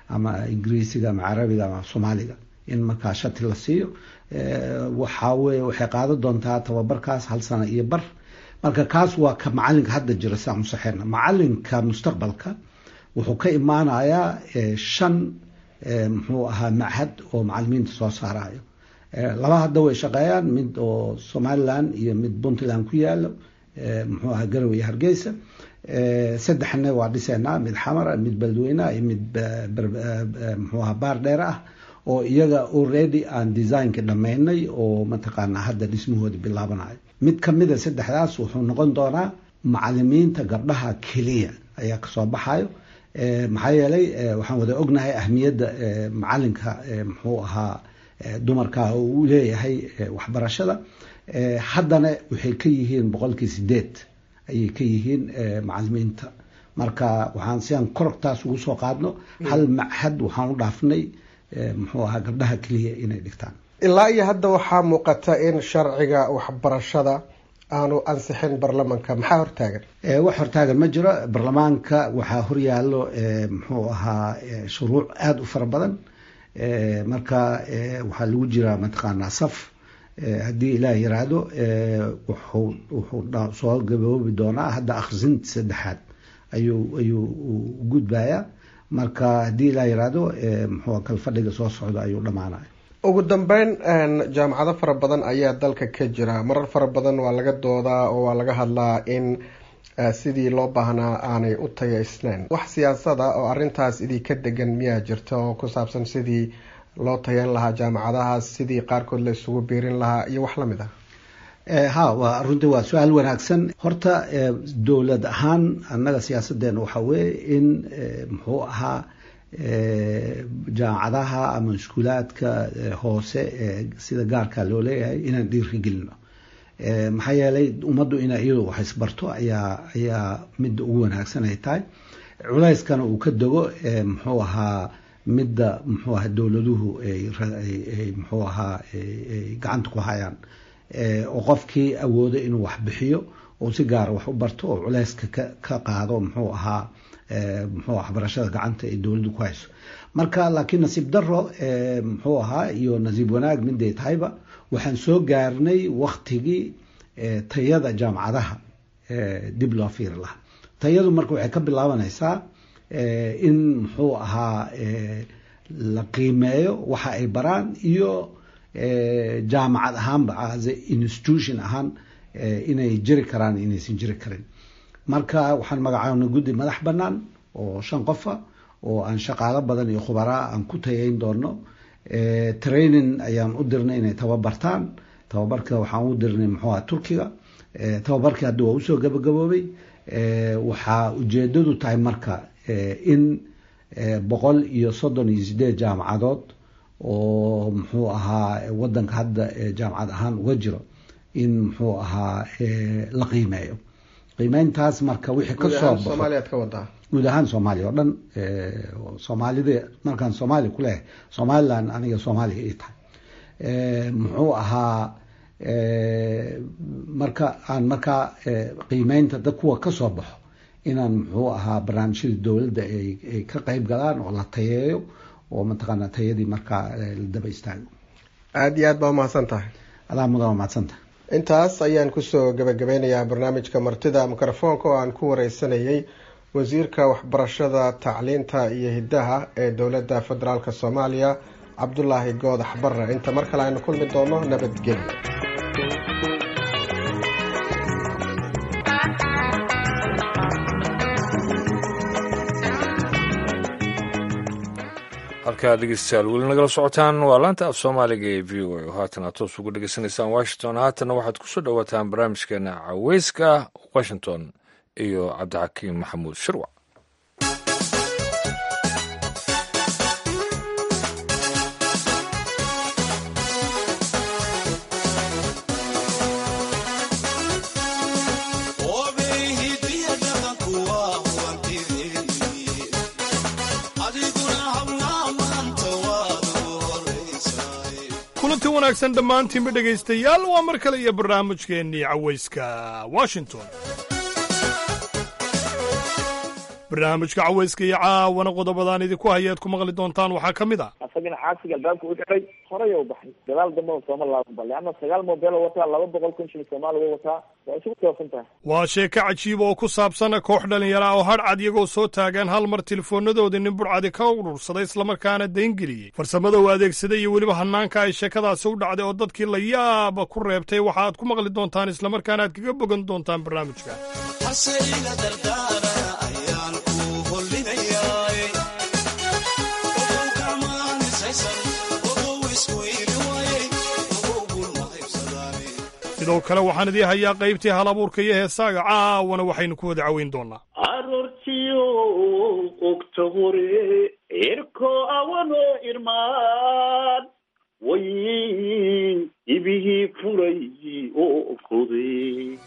ama ingiriisiga ama carabiga ama soomaaliga in markaa shati la siiyo waxaa weye waxay qaadan doontaa tababarkaas hal sano iyo bar marka kaas waa ka macalinka hadda jira sidaan usaxeyna macalinka mustaqbalka wuxuu ka imaanayaa shan muxuu ahaa machad oo macalimiinta soo saarayo laba hadda way shaqeeyaan mid oo somaliland iyo mid puntland ku yaalo muxuu ahaa garowe iyo hargeysa saddexna waa dhiseynaa mid xamara mid beledweyneah iyo mid muxuu ahaa baar dheer ah oo iyaga already aan designka dhammaynay oo mataqaanaa hadda dhismahooda bilaabanayo mid kamida saddexdaas wuxuu noqon doonaa macalimiinta gabdhaha keliya ayaa kasoo baxayo maxaa yeelay waxaan wada ognahay ahmiyadda macalinka muxuu ahaa dumarka oo uu leeyahay waxbarashada haddana waxay ka yihiin boqolkii sideed ayay ka yihiin macalimiinta marka waxaan siaan korogtaas ugu soo qaadno hal machad waxaan u dhaafnay muxuu ahaa gabdhaha keliya inay dhigtaan ilaa iyo hadda waxaa muuqata in sharciga waxbarashada aanu ansixin baarlamanka maxaa hortaagan wax hortaagan ma jiro baarlamaanka waxaa horyaalo muxuu ahaa shuruuc aada u fara badan marka waxaa lagu jiraa mataqaanaa saf haddii ilaah yiraahdo wuxuu wuxuu soo gaboobi doonaa hadda akhrisinta saddexaad ayuu ayuu gudbayaa marka haddii ilaah yiraahdo muxuu kalfadhiga soo socda ayuu dhamaanaya ugu dambeyn jaamacado fara badan ayaa dalka ka jira marar fara badan waa laga doodaa oo waa laga hadlaa in sidii loo baahnaa aanay u tayaysnayn wax siyaasada oo arintaas idinka degan miyaa jirta oo ku saabsan sidii loo tayan lahaa jaamacadahaas sidii qaarkood la isugu biirin lahaa iyo wax lamid ah ha waa runtii waa su-aal wanaagsan horta dowlad ahaan annaga siyaasadeena waxaa weeye in muxuu ahaa jaamacadaha ama iskuulaadka hoose sida gaarka loo leeyahay inaan dhiiri gelino maxaa yeelay ummaddu ina iyadu wax isbarto ayaa ayaa midda ugu wanaagsan ay tahay culayskana uu ka dego muxuu ahaa midda muxuu ahaa dowladuhu ay muxuu ahaa ay gacanta ku hayaan oo qofkii awoodo inuu wax bixiyo oo si gaara wax u barto oo culayska ka ka qaado muxuu ahaa muxuu waxbarashada gacanta ay dowladdu ku hayso marka laakiin nasiib daro muxuu ahaa iyo nasiib wanaag miday tahayba waxaan soo gaarnay waktigii tayada jaamacadaha dib loo fiiri lahaa tayadu marka waxay ka bilaabanaysaa in muxuu ahaa la qiimeeyo waxa ay baraan iyo jaamacad ahaanba as institution ahaan inay jiri karaan inaysan jiri karin marka waxaan magacaabnay guddi madax bannaan oo shan qofa oo aan shaqaalo badan iyo khubaraa aan ku tayayn doono training ayaan u dirnay inay tababartaan tababarka waxaan u dirnay muxuu aha turkiga tababarkii hadda waa usoo gabagaboobay waxaa ujeedadu tahay marka in boqol iyo soddon iyo sideed jaamacadood oo muxuu ahaa wadanka hadda jaamacad ahaan uga jiro in muxuu ahaa la qiimeeyo qiimeyntaas marka wixii kasoo baxo guud ahaan soomaaliya oo dhan soomaalida markaan soomaaliya ku leeyahay somaliland aniga soomaaliya ii tahay muxuu ahaa marka aan markaa qiimeynta dad kuwa kasoo baxo inaan muxuu ahaa barnaamijyada dowladda ay ka qeyb galaan oo la tayeeyo oo mataqaana tayadii markaa la daba istaago aada iyo aad baa umahadsan tahay adaa mudan umahadsan tahay intaas ayaan kusoo gabagabeynayaa barnaamijka martida mikrofoonka oo aan ku wareysanayay wasiirka waxbarashada tacliinta iyo hiddaha ee dowladda federaalk soomaaliya cabdulaahi goodax barre inta mar kale aynu kulmi doono nabadgelyo halkaa dhegeystayaal weli nagala socotaan waa laanta af soomaaliga ee v o a oo haatan aad toos ugu dhegeysanaysaan washington haatanna waxaad kusoo dhowaataan barnaamijkeena caweyska washington iyo cabdixakiim maxamuud shirwac kulanti wanaagsan dhammaantiinba dhegaystayaal waa mar kale iyo barnaamijkeennii cawayska washington barnaamijka cawayska iyo caawana qodobadaan idinku hayaad ku maqli doontaan waxaa ka mid ah asagana caasiga albaabka u xiray horay u baxay gadaal dambena sooma laabanba leanna sagaal moobeel wataa laba boqol kun shilin soomaali way wataa waa isugu toosan tahay waa sheeko cajiiba oo ku saabsan koox dhalinyara oo hadhcad iyagoo soo taagaan hal mar telefoonnadoodii nin budhcadi ka urursaday islamarkaana dayngeliyey farsamada uu adeegsaday iyo weliba hanaanka ay sheekadaasi u dhacday oo dadkii la yaaba ku reebtay waxa aad ku maqli doontaan islamarkaana aad kaga bogan doontaan barnaamijka sidoo kale waxaan idii hayaa qaybtii hal abuurka iyo heesaaga caawana waxaynu ku wada caweyn doonaa aroortiyo ogta hore irko awano irmaan way ibihii furay oo koday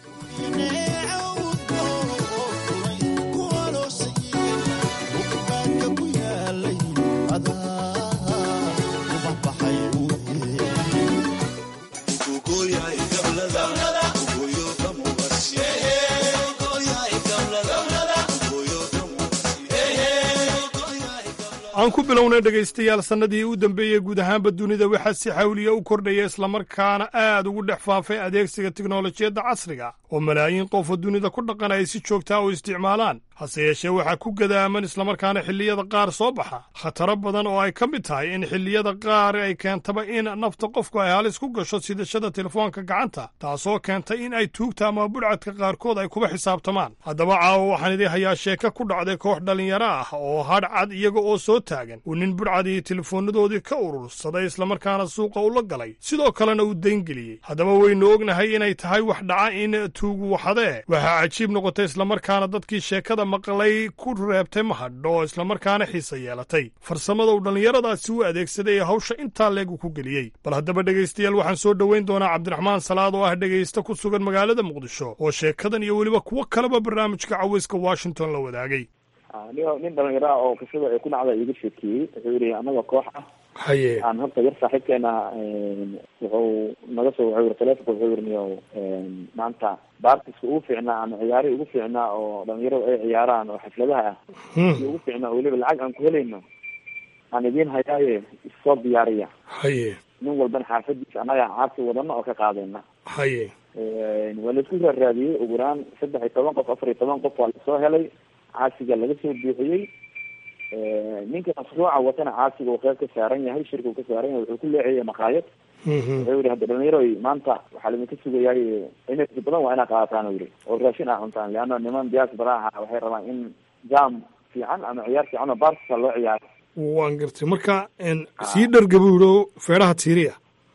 aan ku bilownay dhegaystayaal sannadii u dambeeyey guud ahaanba dunida waxaa si xawliya u kordhaya islamarkaana aad ugu dhex faafay adeegsiga tiknolojiyadda casriga oo malaayiin qof oo dunida ku dhaqan ay si joogtaa u isticmaalaan hase yeeshee waxaa ku gadaaman islamarkaana xilliyada qaar soo baxa khataro badan oo ay ka mid tahay in xilliyada qaar ay keentaba in nafta qofku ay halis ku gasho sidashada telefoonka gacanta taasoo keenta in ay tuugta ama budhcadka qaarkood ay kuba xisaabtamaan haddaba caawa waxaan idii hayaa sheeko ku dhacday koox dhallinyaro ah oo hadhcad iyaga oo soo taagan uu nin budhcadii telefoonnadoodii ka urursaday islamarkaana suuqa ula galay sidoo kalena uu dayngeliyey haddaba waynu ognahay inay tahay wax dhaca in tuugu waxadee waxaa cajiib noqotay islamarkaana dadkii sheekada maqlay ku reebtay mahadho oo islamarkaana xiisa yeelatay farsamada uu dhallinyaradaasi u adeegsaday ee hawsha intaa leegu ku geliyey bal haddaba dhegaystayaal waxaan soo dhoweyn doonaa cabdiraxmaan salaad oo ah dhegaysta ku sugan magaalada muqdisho oo sheekadan iyo weliba kuwo kaleba barnaamijka cawayska washington la wadaagay nin dhalinyaro ah oo qisada ay ku dhacda iiga sheekeeyey wuxuu yihi anaga koox ah haye aan horta yar saaxiibkeena wuxuu naga soo wuxuu yiri taleefonka wuxuu yiri niyo maanta baartiska ugu fiicnaa ama ciyaarihi ugu fiicnaa oo dhalinyaradu ay ciyaaraan oo xafladaha ah si ugu fiicnaa oo weliba lacag aan ku helayno aan idiin hayaaye issoo diyaariya haye nin walbana xaafadiisa annaga caasi wadano oo ka qaadayna haye waa laisku raaraadiyey ugu yaraan saddex iyo toban qof afar iyo toban qof waa lasoo helay caasiga laga soo buuxiyey ninka mashruuca watana caasiga uu qeyb ka saaran yahay shirka uu ka saaran yahay wuxuu ku leexiyay maqaayad wuxuu yihi hadda dhalinyaro maanta waxaa laidinka sugayaay energy badan waa inaa qaadataan u yihi oo raashin aa cuntaan leanna niman diyaas baraha waxay rabaan in jam fiican ama ciyaar fiican oo bartisa loo ciyaaro waan gartay marka sii dhargabuuro feedhaha tiiriya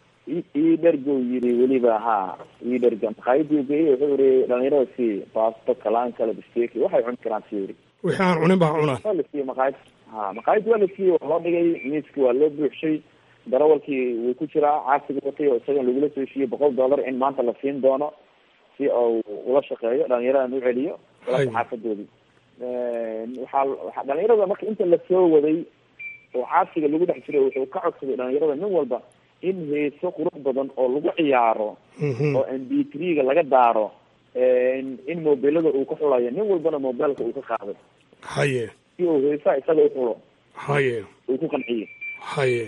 ii dhergow yiri weliba ha ii dherga maqaayadii geeyey wuxuu yihi dhalinyarada si baasto kalaan kale bisteki waxay cuni karaan si yiri wixii aan cunin ba ha cunaan waa la siiyey maqaayad ha maqaayadii waa la siiyey waa loo dhigay miiski waa loo buuxshay darawalkii wuu ku jiraa caasiga watay oo isagan lagula soo heshiiyey boqol dollar in maanta la siin doono si uu ula shaqeeyo dhalinyaradan u celiyo walaka xaafadoodii waxaa waxa dhalinyarada marka inta lasoo waday oo caasiga lagu dhex jiray wuxuu ka codsaday dhalinyarada nin walba in heeso qurux badan oo lagu ciyaaro oo m b three-ga laga daaro in mobilada uu ka xulayo nin walbana mobilka uu ka qaaday haye si uu heesaha isaga uxulo haye uu ku qanciyo haye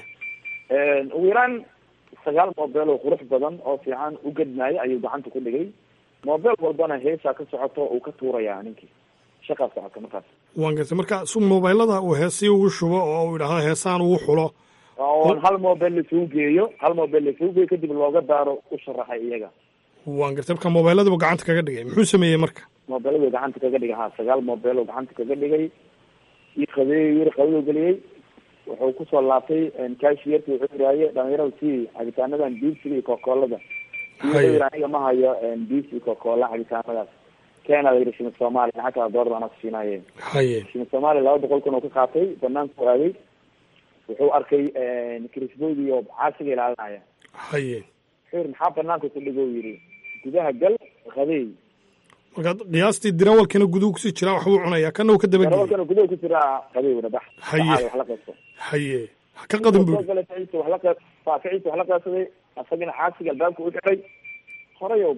ugu yaraan sagaal mobel oo qurux badan oo fiican u gedmaayo ayuu gacanta ku dhigay mobel walbana heesaa ka socoto uu ka tuuraya ninkii shaqaa socota markaas waan gartay marka su mobilada uu heesii ugu shubo oo uu idhaahdo heesaan ugu xulo oon hal mobel lasugu geeyo hal mobel lasugu geeyo kadib looga daaro u sharaxay iyaga waan gartay marka mobiladaba gacanta kaga dhigay muxuu sameeyey marka mobiladu gacanta kaga dhigay ha sagaal mobel oo gacanta kaga dhigay ii qabeey yiri qabaduu geliyey wuxuu kusoo laabtay cashierki wuxuu yidhaaye dhalinyarada si cabitaanadan biibsiga iyo kokoolada wuxuu yidhi aniga ma hayo biibs iyo kokoola cabitaanadaas kena la yidhi shimid soomaaliya lacag kala doolar anaa kusiinaye haye shimid soomaaliya laba boqol kun oo ka qaatay banaanku aaday wuxuu arkay krisboydii oo caasiga ilaalinaya haye wuxuu yidhi maxaa banaanka ku dhigo yidhi gudaha gal qadeey marka qiyaastii dirawalkana guduhu kusii jiraa waxbuu cunayaa kana uu ka dabageyey darawalkana gudaha ku jiraa qadeey wada bax Haye. wax la qaybso haye ha ka qadin soo buuri galay ficiisa wax la qayb faaficiisa wax la qaybsaday asagana caasiga albaabka u xidhay horay u baxay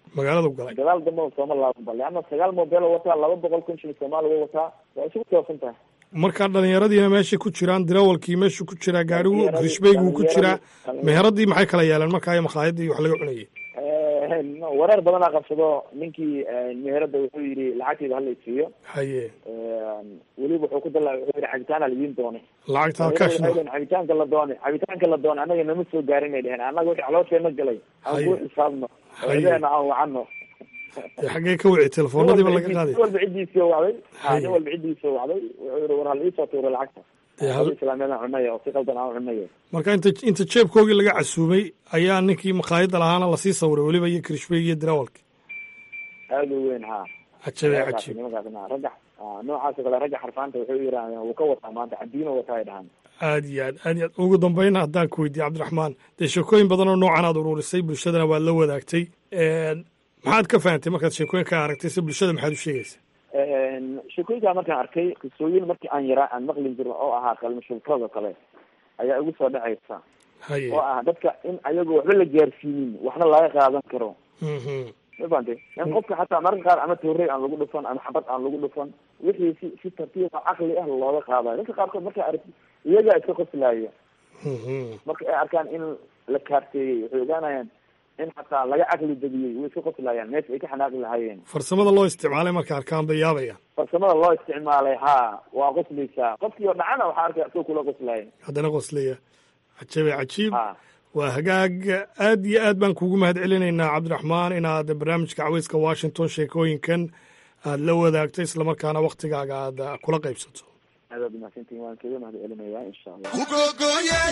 magaaladu galay gadaal dambena sooma laabanba leanna sagaal mobile oo wataa laba boqol kun shilin soomaaliga wataa waa isugu toosan tahay markaa dhalinyaradiina meeshay ku jiraan dirawalkii meeshu ku jiraa gaarigu grishbayguu ku jiraa meheradii maxay kala yeeleen markaa iyo makhaayadii wax laga cunayay wareer badanaa qabsado ninkii meherada wuxuu yidhi lacagteyda hala isiiyo haye weliba wuxuu ku dala wuxuu yidhi cabitaana laidin doonay lacagta halkaashna cabitaanka la doonay cabitaanka la doonay annaga nama soo gaarin ay dheheen annaga wixii caloosheenna galay aan ku xisaabno eedeena aan wacano dee xaggee ka wici telefoonadiiba laga qaaday nin walba ciddiisii wacday ha nin walba ciddiisii wacday wuxuu yidhi war hal iisoo tuuro lacagta islaamiyadaan cunaya oo si qaldan aan cunaya marka inta inta jeebkoogii laga casuumay ayaa ninkii makhaayadda lahaana lasii sawiray weliba iyo krishbey iyo dirawalki aada u weyn ha cajabe cajiib nimankaasna ragga noocaas oo kale ragga xarfaanta wuxuu yidhahdeen wuu ka wataa maanta cadiino wataa ay dhahaan aad iyo aad aad iyo aad ugu dambayna haddaan ku weydiiye cabdiraxmaan dee sheekooyin badan oo noocan aad uruurisay bulshadana waad la wadaagtay maxaad ka fahantay markaad sheekooyinka aragtay se bulshada maxaad u sheegaysa sheekooyinkaa markaan arkay qisooyin markii aan yaraa aan maqlin jirin oo ahaa kalmashulkado kale ayaa igu soo dhacaysa haye oo ah dadka in ayago waxba la gaarsiinin waxna laga qaadan karo ma fahamtay in qofka xataa mararka qaar ama toorey aan lagu dhufan ama xabad aan lagu dhufan wixii si si tartiib oo caqli ah looga qaadayo dadka qaarkood markay aragti iyagaa iska qoslaaya marka ay arkaan in la kaarteeyey waxay ogaanayaan in xataa laga caqli debiyey way iska qoslayaan meesha ay ka xanaaqi lahaayeen farsamada loo isticmaalay marka arkaan bay yaabayaan farsamada loo isticmaalay ha waa qoslaysaa qofkii oo dhacana waxaa arkaya isagoo kula qoslaya haddana qoslaya cajabe cajiib waa hagaag aad iyo aad baan kugu mahad celinaynaa cabdiraxmaan inaad barnaamijka caweyska washington sheekooyinkan aad la wadaagto islamarkaana waktigaaga aad kula qaybsato aadaad umahadsantihin waan kaga mahad celinayaa insha allah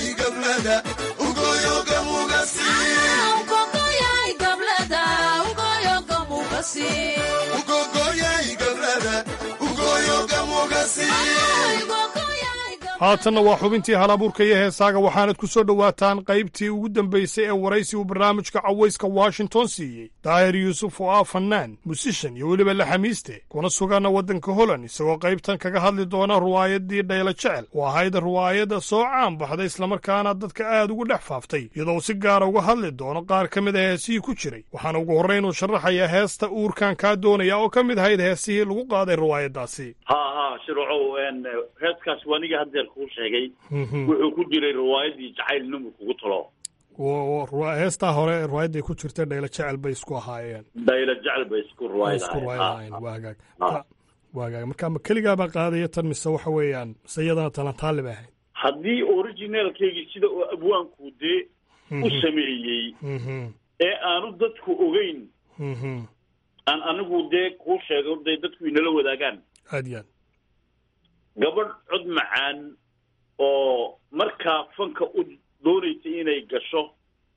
haatanna waa xubintii halabuurka iyo heesaaga waxaanad ku soo dhowaataan qaybtii ugu dambaysay ee waraysi uu barnaamijka cawayska washington siiyey daahir yuusuf oo ah fannaan musishan iyo weliba laxamiiste kuna suganna waddanka holland isagoo qaybtan kaga hadli doona ruwaayaddii dhaylo jecel oo ahayd ruwaayadda soo caan baxday islamarkaana dadka aad ugu dhex faaftay iyadoo si gaara uga hadli doono qaar ka mid a heesihii ku jiray waxaana ugu horrayn uu sharaxayaa heesta uurkan kaa doonaya oo ka mid ahayd heesihii lagu qaaday ruwaayaddaasi ha ha shircow heeskaas waniga haddeer kuu sheegay wuxuu ku jiray riwaayadii jacayl nimur kugu talo heestaa hore ruwaayadday ku jirta dhaylo jecel bay isku ahaayeen dhaylo jecel bay isku isku ruwaayadahayn waa hagaag waa hagaag marka ma keligaabaa qaadaya tan mise waxa weeyaan mise iyadana talantaali bay ahayd haddii originaalkeygii sida uu abwaanku dee u sameeyey ee aanu dadku ogeyn aan anigu dee kuu sheego day dadku inala wadaagaan aad iyo aad gabadh cod macaan oo markaa fanka u doonaysa inay gasho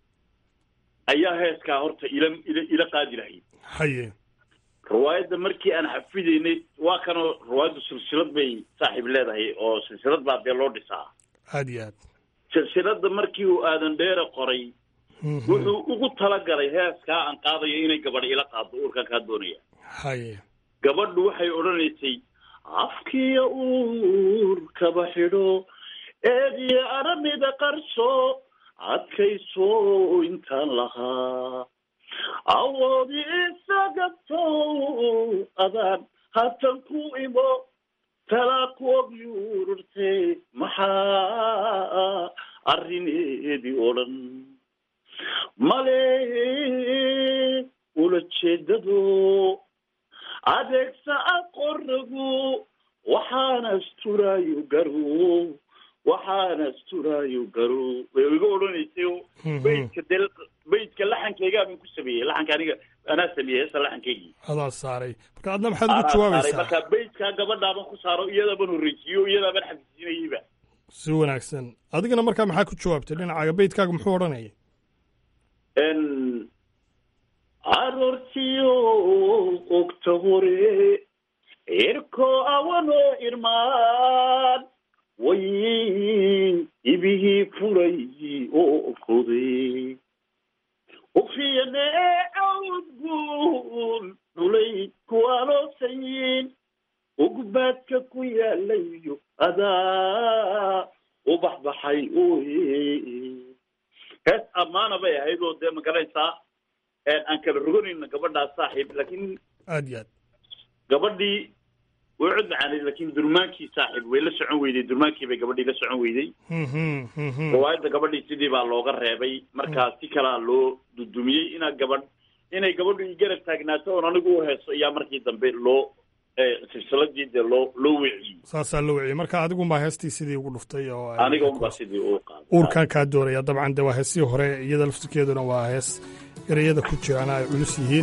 ayaa heeskaa horta ila ila ila qaadi lahayd haye riwaayadda markii aan xafidaynay waa kanoo riwaayaddu silsilad bay saaxiib leedahay oo silsilad baa dee loo dhisaa aad iyo aad silsiladda markii uu aadan dheere qoray wuxuu ugu talagalay heeskaa aan qaadayo inay gabadh ila qaaddo uurkan kaa doonaya haye gabadhu waxay odhanaysay afkiya uurkaba xidho eediyo aramida qarso adkayso intaan lahaa awoodi isagabto adaan hatan ku imo talaakoog yuururte maxaa arrineedii oo dhan male ula jeedado adeegsa aqoragu waxaana asturaayo garo waxaana asturaayo garo way iga odhanaysay baydka de baydka laxankaygaa baan ku sameeyey laxanka aniga anaa sameeyey heesa laxankaygii adaa saaray marka adna maxaad ugu jawaabaysaa marka baydkaa gabadhaaban ku saaro iyadaaban horreysiiyo iyadaaban xafisiinayeyba si wanaagsan adigana markaa maxaa ku jawaabtay dhinacaaga baydkaaga muxuu odhanayay aroortiyo ogta hore irko awanoo irmaan way ibihii furay oo koday ufiyane awdguul dhulay kuwaaloosayin ugbaadka ku yaalayo adaa u baxbaxay oye hees ammaana bay ahayd oo dee ma garanaysaa aan kala roganayno gabadhaas saaxiib laakiin aad iyo aad gabadhii way cod macaanayd laakiin durmaankii saaxiib way la socon weyday durmaankii bay gabadhii la socon weyday riwaayadda gabadhii sidii baa looga reebay markaa si kalaa loo dudumiyey inaa gabadh inay gabadhu i garab taagnaato oon anigu u heeso ayaa markii dambe loo silsiladii dee loo loo weciyey saasaa la weciyey marka adigunbaa heestii sidii ugu dhuftay oo aniga unbaa sidii uu qaaday uurkaan kaa doonaya dabcan de waa heesii hore iyada laftirkeeduna waa hees ereyada ku jiraan ay culus yihiin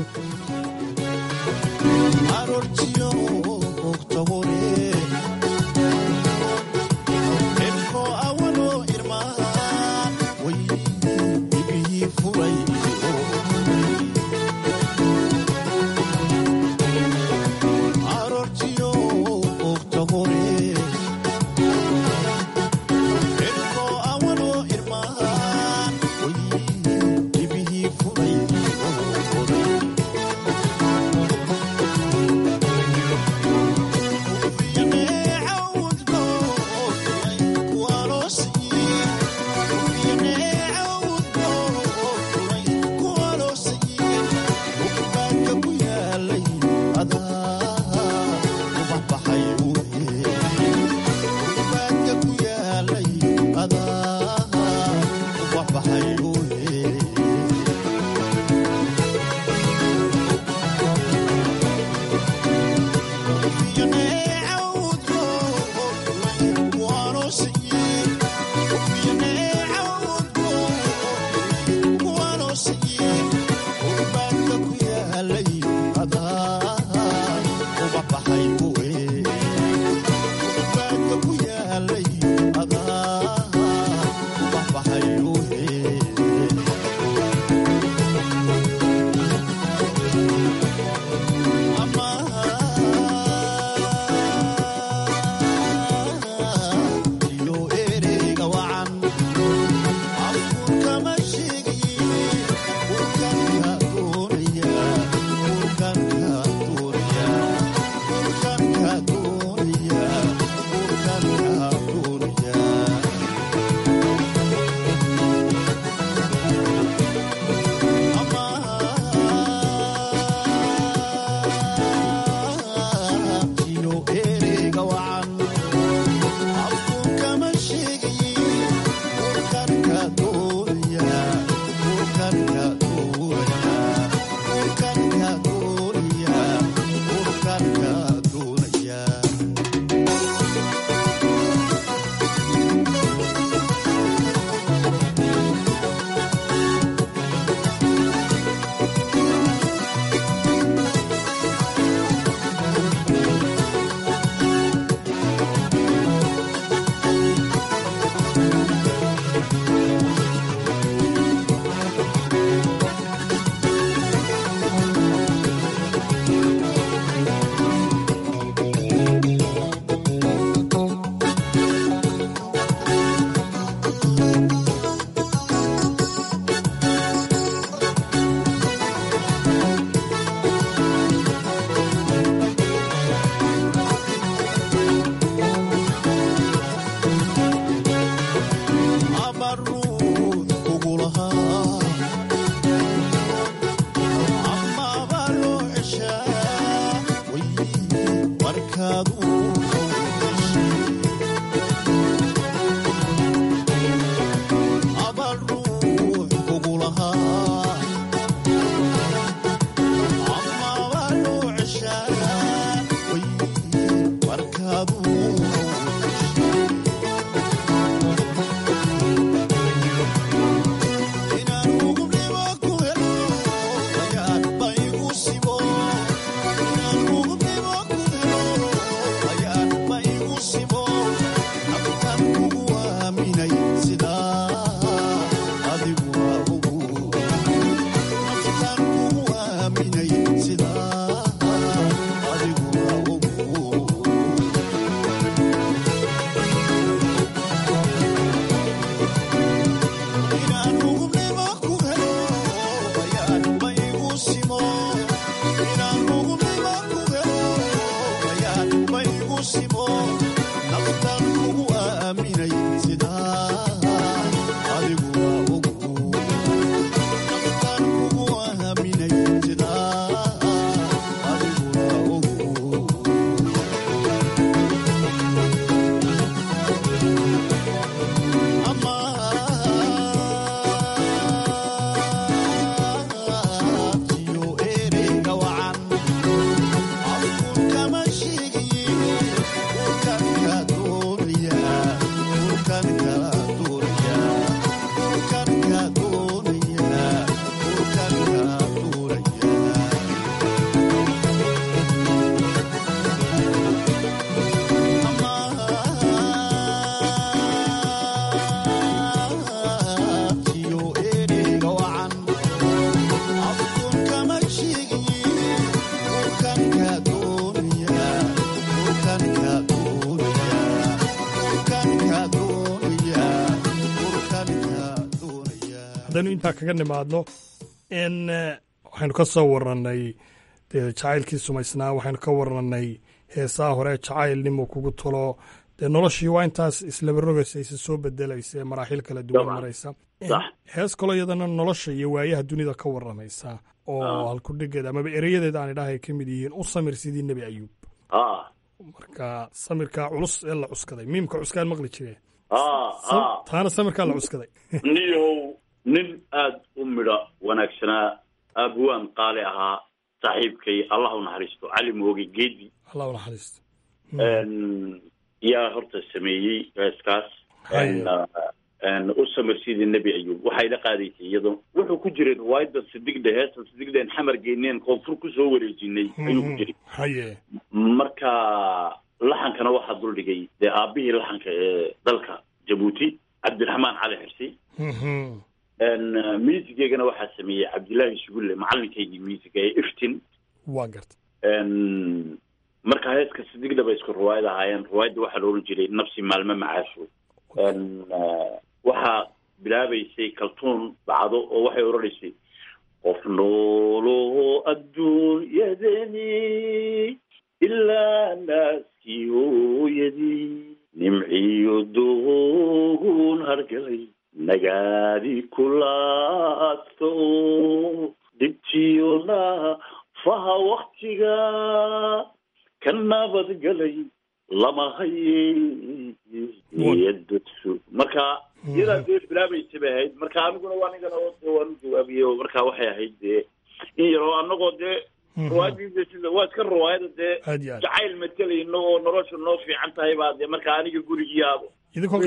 haddaynu intaa kaga nimaadno n waxaynu ka soo warranay dee jacaylkii sumaysnaa waxaynu ka warranay heesaha hore jacaylnimo kugu talo dee noloshii waa intaas islaba rogaysa isa soo bedelaysa ee maraaxil kala duwan maraysa hees kaloo iyadana nolosha iyo waayaha dunida ka warramaysa oo halkudhigeeda amaba ereyadeeda aan idhaha ay ka mid yihiin u samir sidii nebi ayuub marka samirkaa culus ee la cuskaday miimka cuskaan maqli jire taana samirkaa la cuskaday niyow nin aada u midho wanaagsanaa aabuwaan qaali ahaa saaxiibkay allah u naxariisto cali mooge geedi allah u naxariisto yaa horta sameeyey heeskaas u samir sidii nebi ayuub waxay la qaadaysay iyadoo wuxuu ku jiray riwaayadda sidigdhe heesta sidigdhen xamar geyneen koonfur kusoo wareejinay ayuu ku jiray haye marka laxankana waxaa duldhigay dee aabihii laxanka ee dalka jabuuti cabdiraxmaan cali xirsi muusigeygana waxaa sameeyey cabdillaahi sugulle macalinkaygii muusiga ee iftin waa garta marka heeska sidigdha bay isku riwaayad ahaayeen riwaayadda waxaa la ohan jiray nafsi maalme macaasho waxaa bilaabaysay kaltuun bacdo oo waxay odhanaysay qof noolo adduunyadani ilaa naaskii hooyadii nimciyo doogun hargalay nagaadi kulaasto dhibtiyo naafaha waktiga ka nabadgalay lama hayeyadadsu marka iyadaa dee bilaabaysa bay ahayd marka aniguna waa nigana waan u jawaabiyey oo marka waxay ahayd dee in yaroo anagoo dee riwaayadiisa sida waa iska riwaayada dee jacayl matelayno oo nolosha noo fiican tahay baa dee marka aniga gurigii aabo idinkoo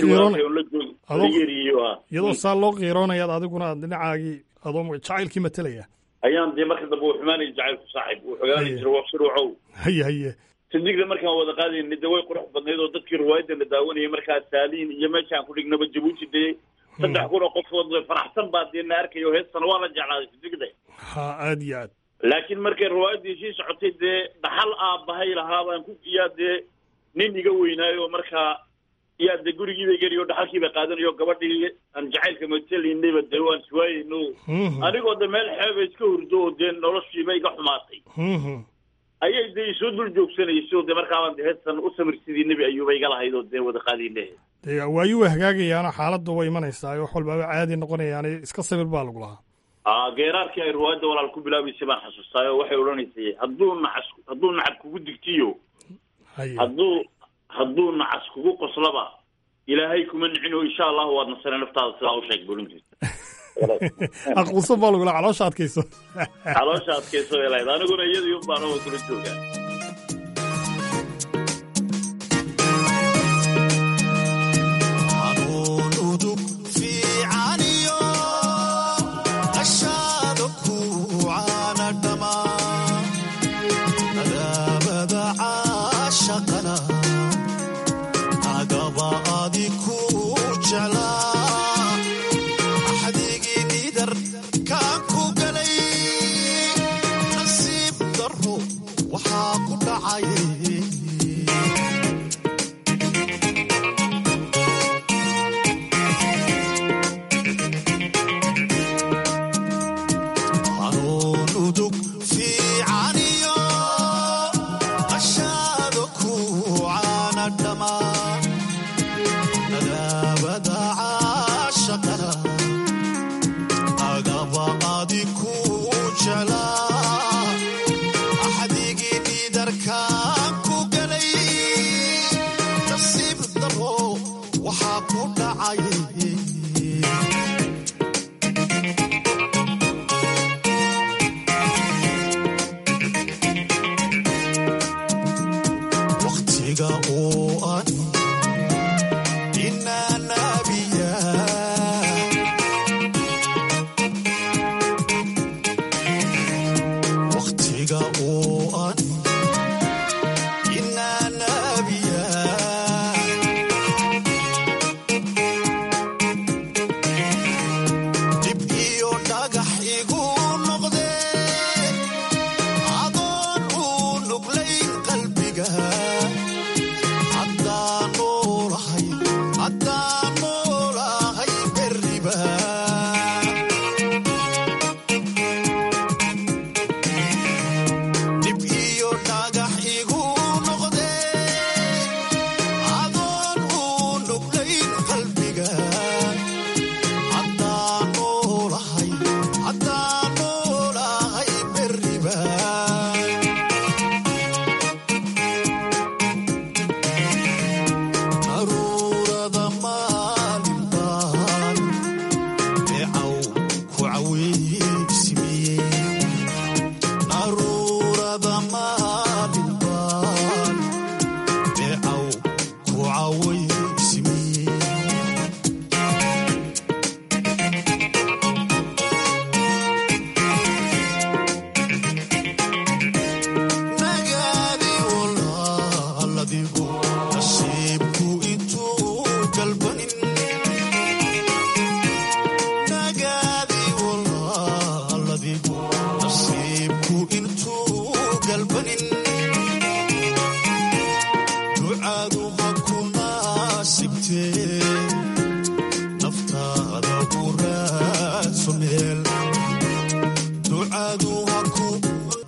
iyadoo saa loo qiiroonayaad adiguna aad dhinacaagii adoo jacaylkii matelaya ayaan dee marka dambe uu xumaanaya jacaylku saaxib uu xogaanay jira waqshiruucow haye haye sidigda markaan wada qaadayna de way qurux badnayd oo dadkii riwaayadda la daawanayay markaa saaliin iyo meeshaan ku dhignaba jabuuti dee saddex kun oo qofood faraxsan baa dee na arkayo heestana waa la jeclaaday sidigda ha aad iyo aad laakiin markay riwaayaddii sii socotay dee dhaxal aabbahay lahaa baan ku yaa dee nin iga weynaayo markaa yaa dee gurigiibay geliyo dhaxalkiibay qaadanayo gabadhii aan jacaylka matelaynayba dee waan iswaayayno anigoo de meel xeeba iska hurdo oo dee noloshiiba iga xumaatay ayay dee isoo dul joogsanayso dee markaabaan de heestan u samir sidii nebi ayuuba iga lahayd oo dee wada qaadayne dee waayu way hagaagayaano xaaladda way imanaysaa wax walbaaba caadi noqonayaan iska sabir baa lagu lahaa a geeraarkii ay riwaayadda walaal ku bilaabaysay baan xasuustaay oo waxay odhanaysay hadduu nacas hadduu nacab kugu digtiyo hadduu hadduu nacas kugu qoslaba ilaahay kuma nicino insha allahu waad nasane naftaada sidaa u sheeg bulin jirta aquuso baa lagula caloosha adkayso caloosha adkayso bay lahayd aniguna iyadii un baan oo kula joogaa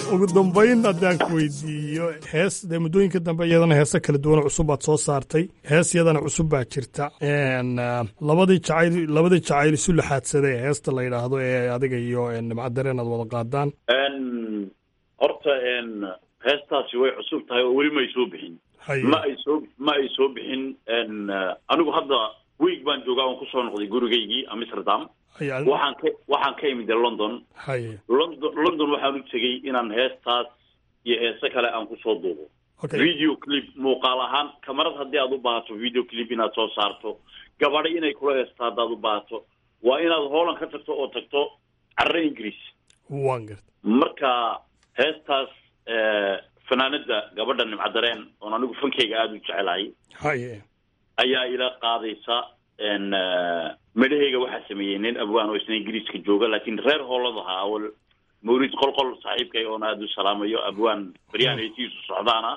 ugu dambayn haddaan ku weydiiyo hees dee muddooyinka dambe iyadana heese kala duwan cusub baad soo saartay hees iyadana cusub baa jirta labadii jacayl labadii jacayl isu laxaadsaday heesta la yidhaahdo ee adiga iyo nimcadareen aad wada qaadaan horta heestaasi way cusub tahay oo weli ma ay soo bixin ma ay soo ma ay soo bixin anigu hadda week baan joogaa oon kusoo noqday gurigaygii amsterdam waxaan ka waxaan ka imid london london london waxaan u tegey inaan heestaas iyo heese kale aan kusoo duubo video clip muuqaal ahaan kamarad haddii aad u baahato video clip inaad soo saarto gabadha inay kula heesto haddaad u baahato waa inaad hooland ka tagto oo tagto carre ingiriis wan garta marka heestaas fanaanada gabadha nimcadareen oon anigu fankeyga aada u jecelahay haye ayaa ila qaadaysa medhaheyga waxaa sameeyey nin abwaan oo isna ingiriiska jooga laakiin reer hoolad ahaa awal mawlid qolqol saaxiibkay oon aada u salaamayo abwaan baryahan heesihiisu socdaana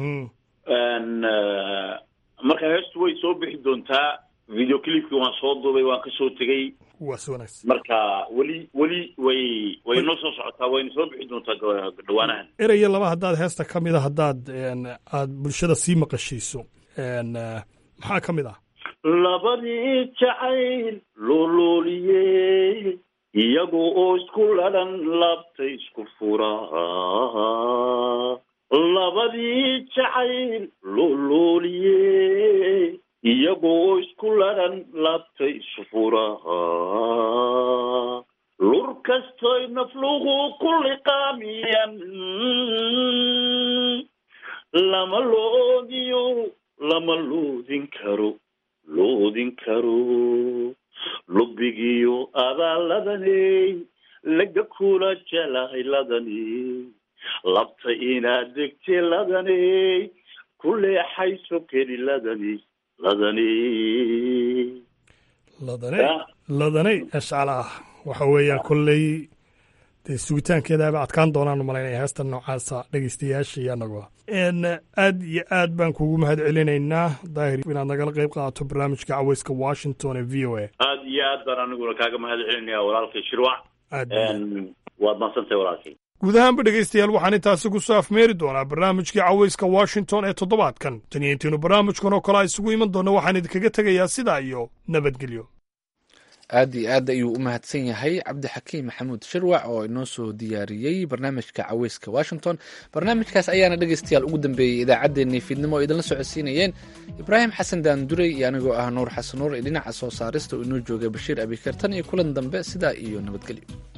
marka heestu way soo bixi doontaa video clipkii waan soo duubay waan kasoo tegey waa si wanaagsan marka weli weli way way noo soo socotaa wayna soo bixi doontaa dhawaanahan eraya laba haddaad heesta ka mid a haddaad aad bulshada sii maqashiiso maxaa ka mid ah labadii jacayl lolooliyey iyaga oo isku ladhan laabta isku furaa labadii jacayl lolooliyey iyaga oo isku ladhan laabta isu furaa lur kastoy naflugu ku liqaamiyan lama loodiyo lama loodin karo loodin karo lubbigiyo abaalladaney laga kula jelahay ladaney labta inaad degte ladaney ku leexayso keli ladaney ladaney ladaney ladaney ashcala ah waxa weeyaan kolley dee sugitaankeedaaba adkaan doonaan umalaynaya heesta noocaasa dhegeystayaasha iyo anagoo aad iyo aad baan kugu mahad celinaynaa daahir inaad nagala qayb qaadato barnaamijka caweyska washington ee v o a aad iyo aad baan aniguna kaaga mahad celinaya walaalkay shirwac waad maadsantahay walaalkay guud ahaanba dhegaystayaal waxaan intaasi ku soo afmeeri doonaa barnaamijkii caweyska washington ee toddobaadkan tan iyo intiinu barnaamijkan oo kale a isugu iman doona waxaan idinkaga tegayaa sidaa iyo nabadgelyo aad iyo aad ayuu u mahadsan yahay cabdixakiim maxamuud shirwac oo inoo soo diyaariyey barnaamijka caweyska washington barnaamijkaas ayaana dhegeystayaal ugu dambeeyey idaacaddeenii fiidnimo oo idinla socodsiinayeen ibraahim xasan daanduray iyo anigoo ah nuur xasan nuur ee dhinaca soo saarista oo inoo joogay bashiir abikar tan iyo kulan dambe sidaa iyo nabadgelyo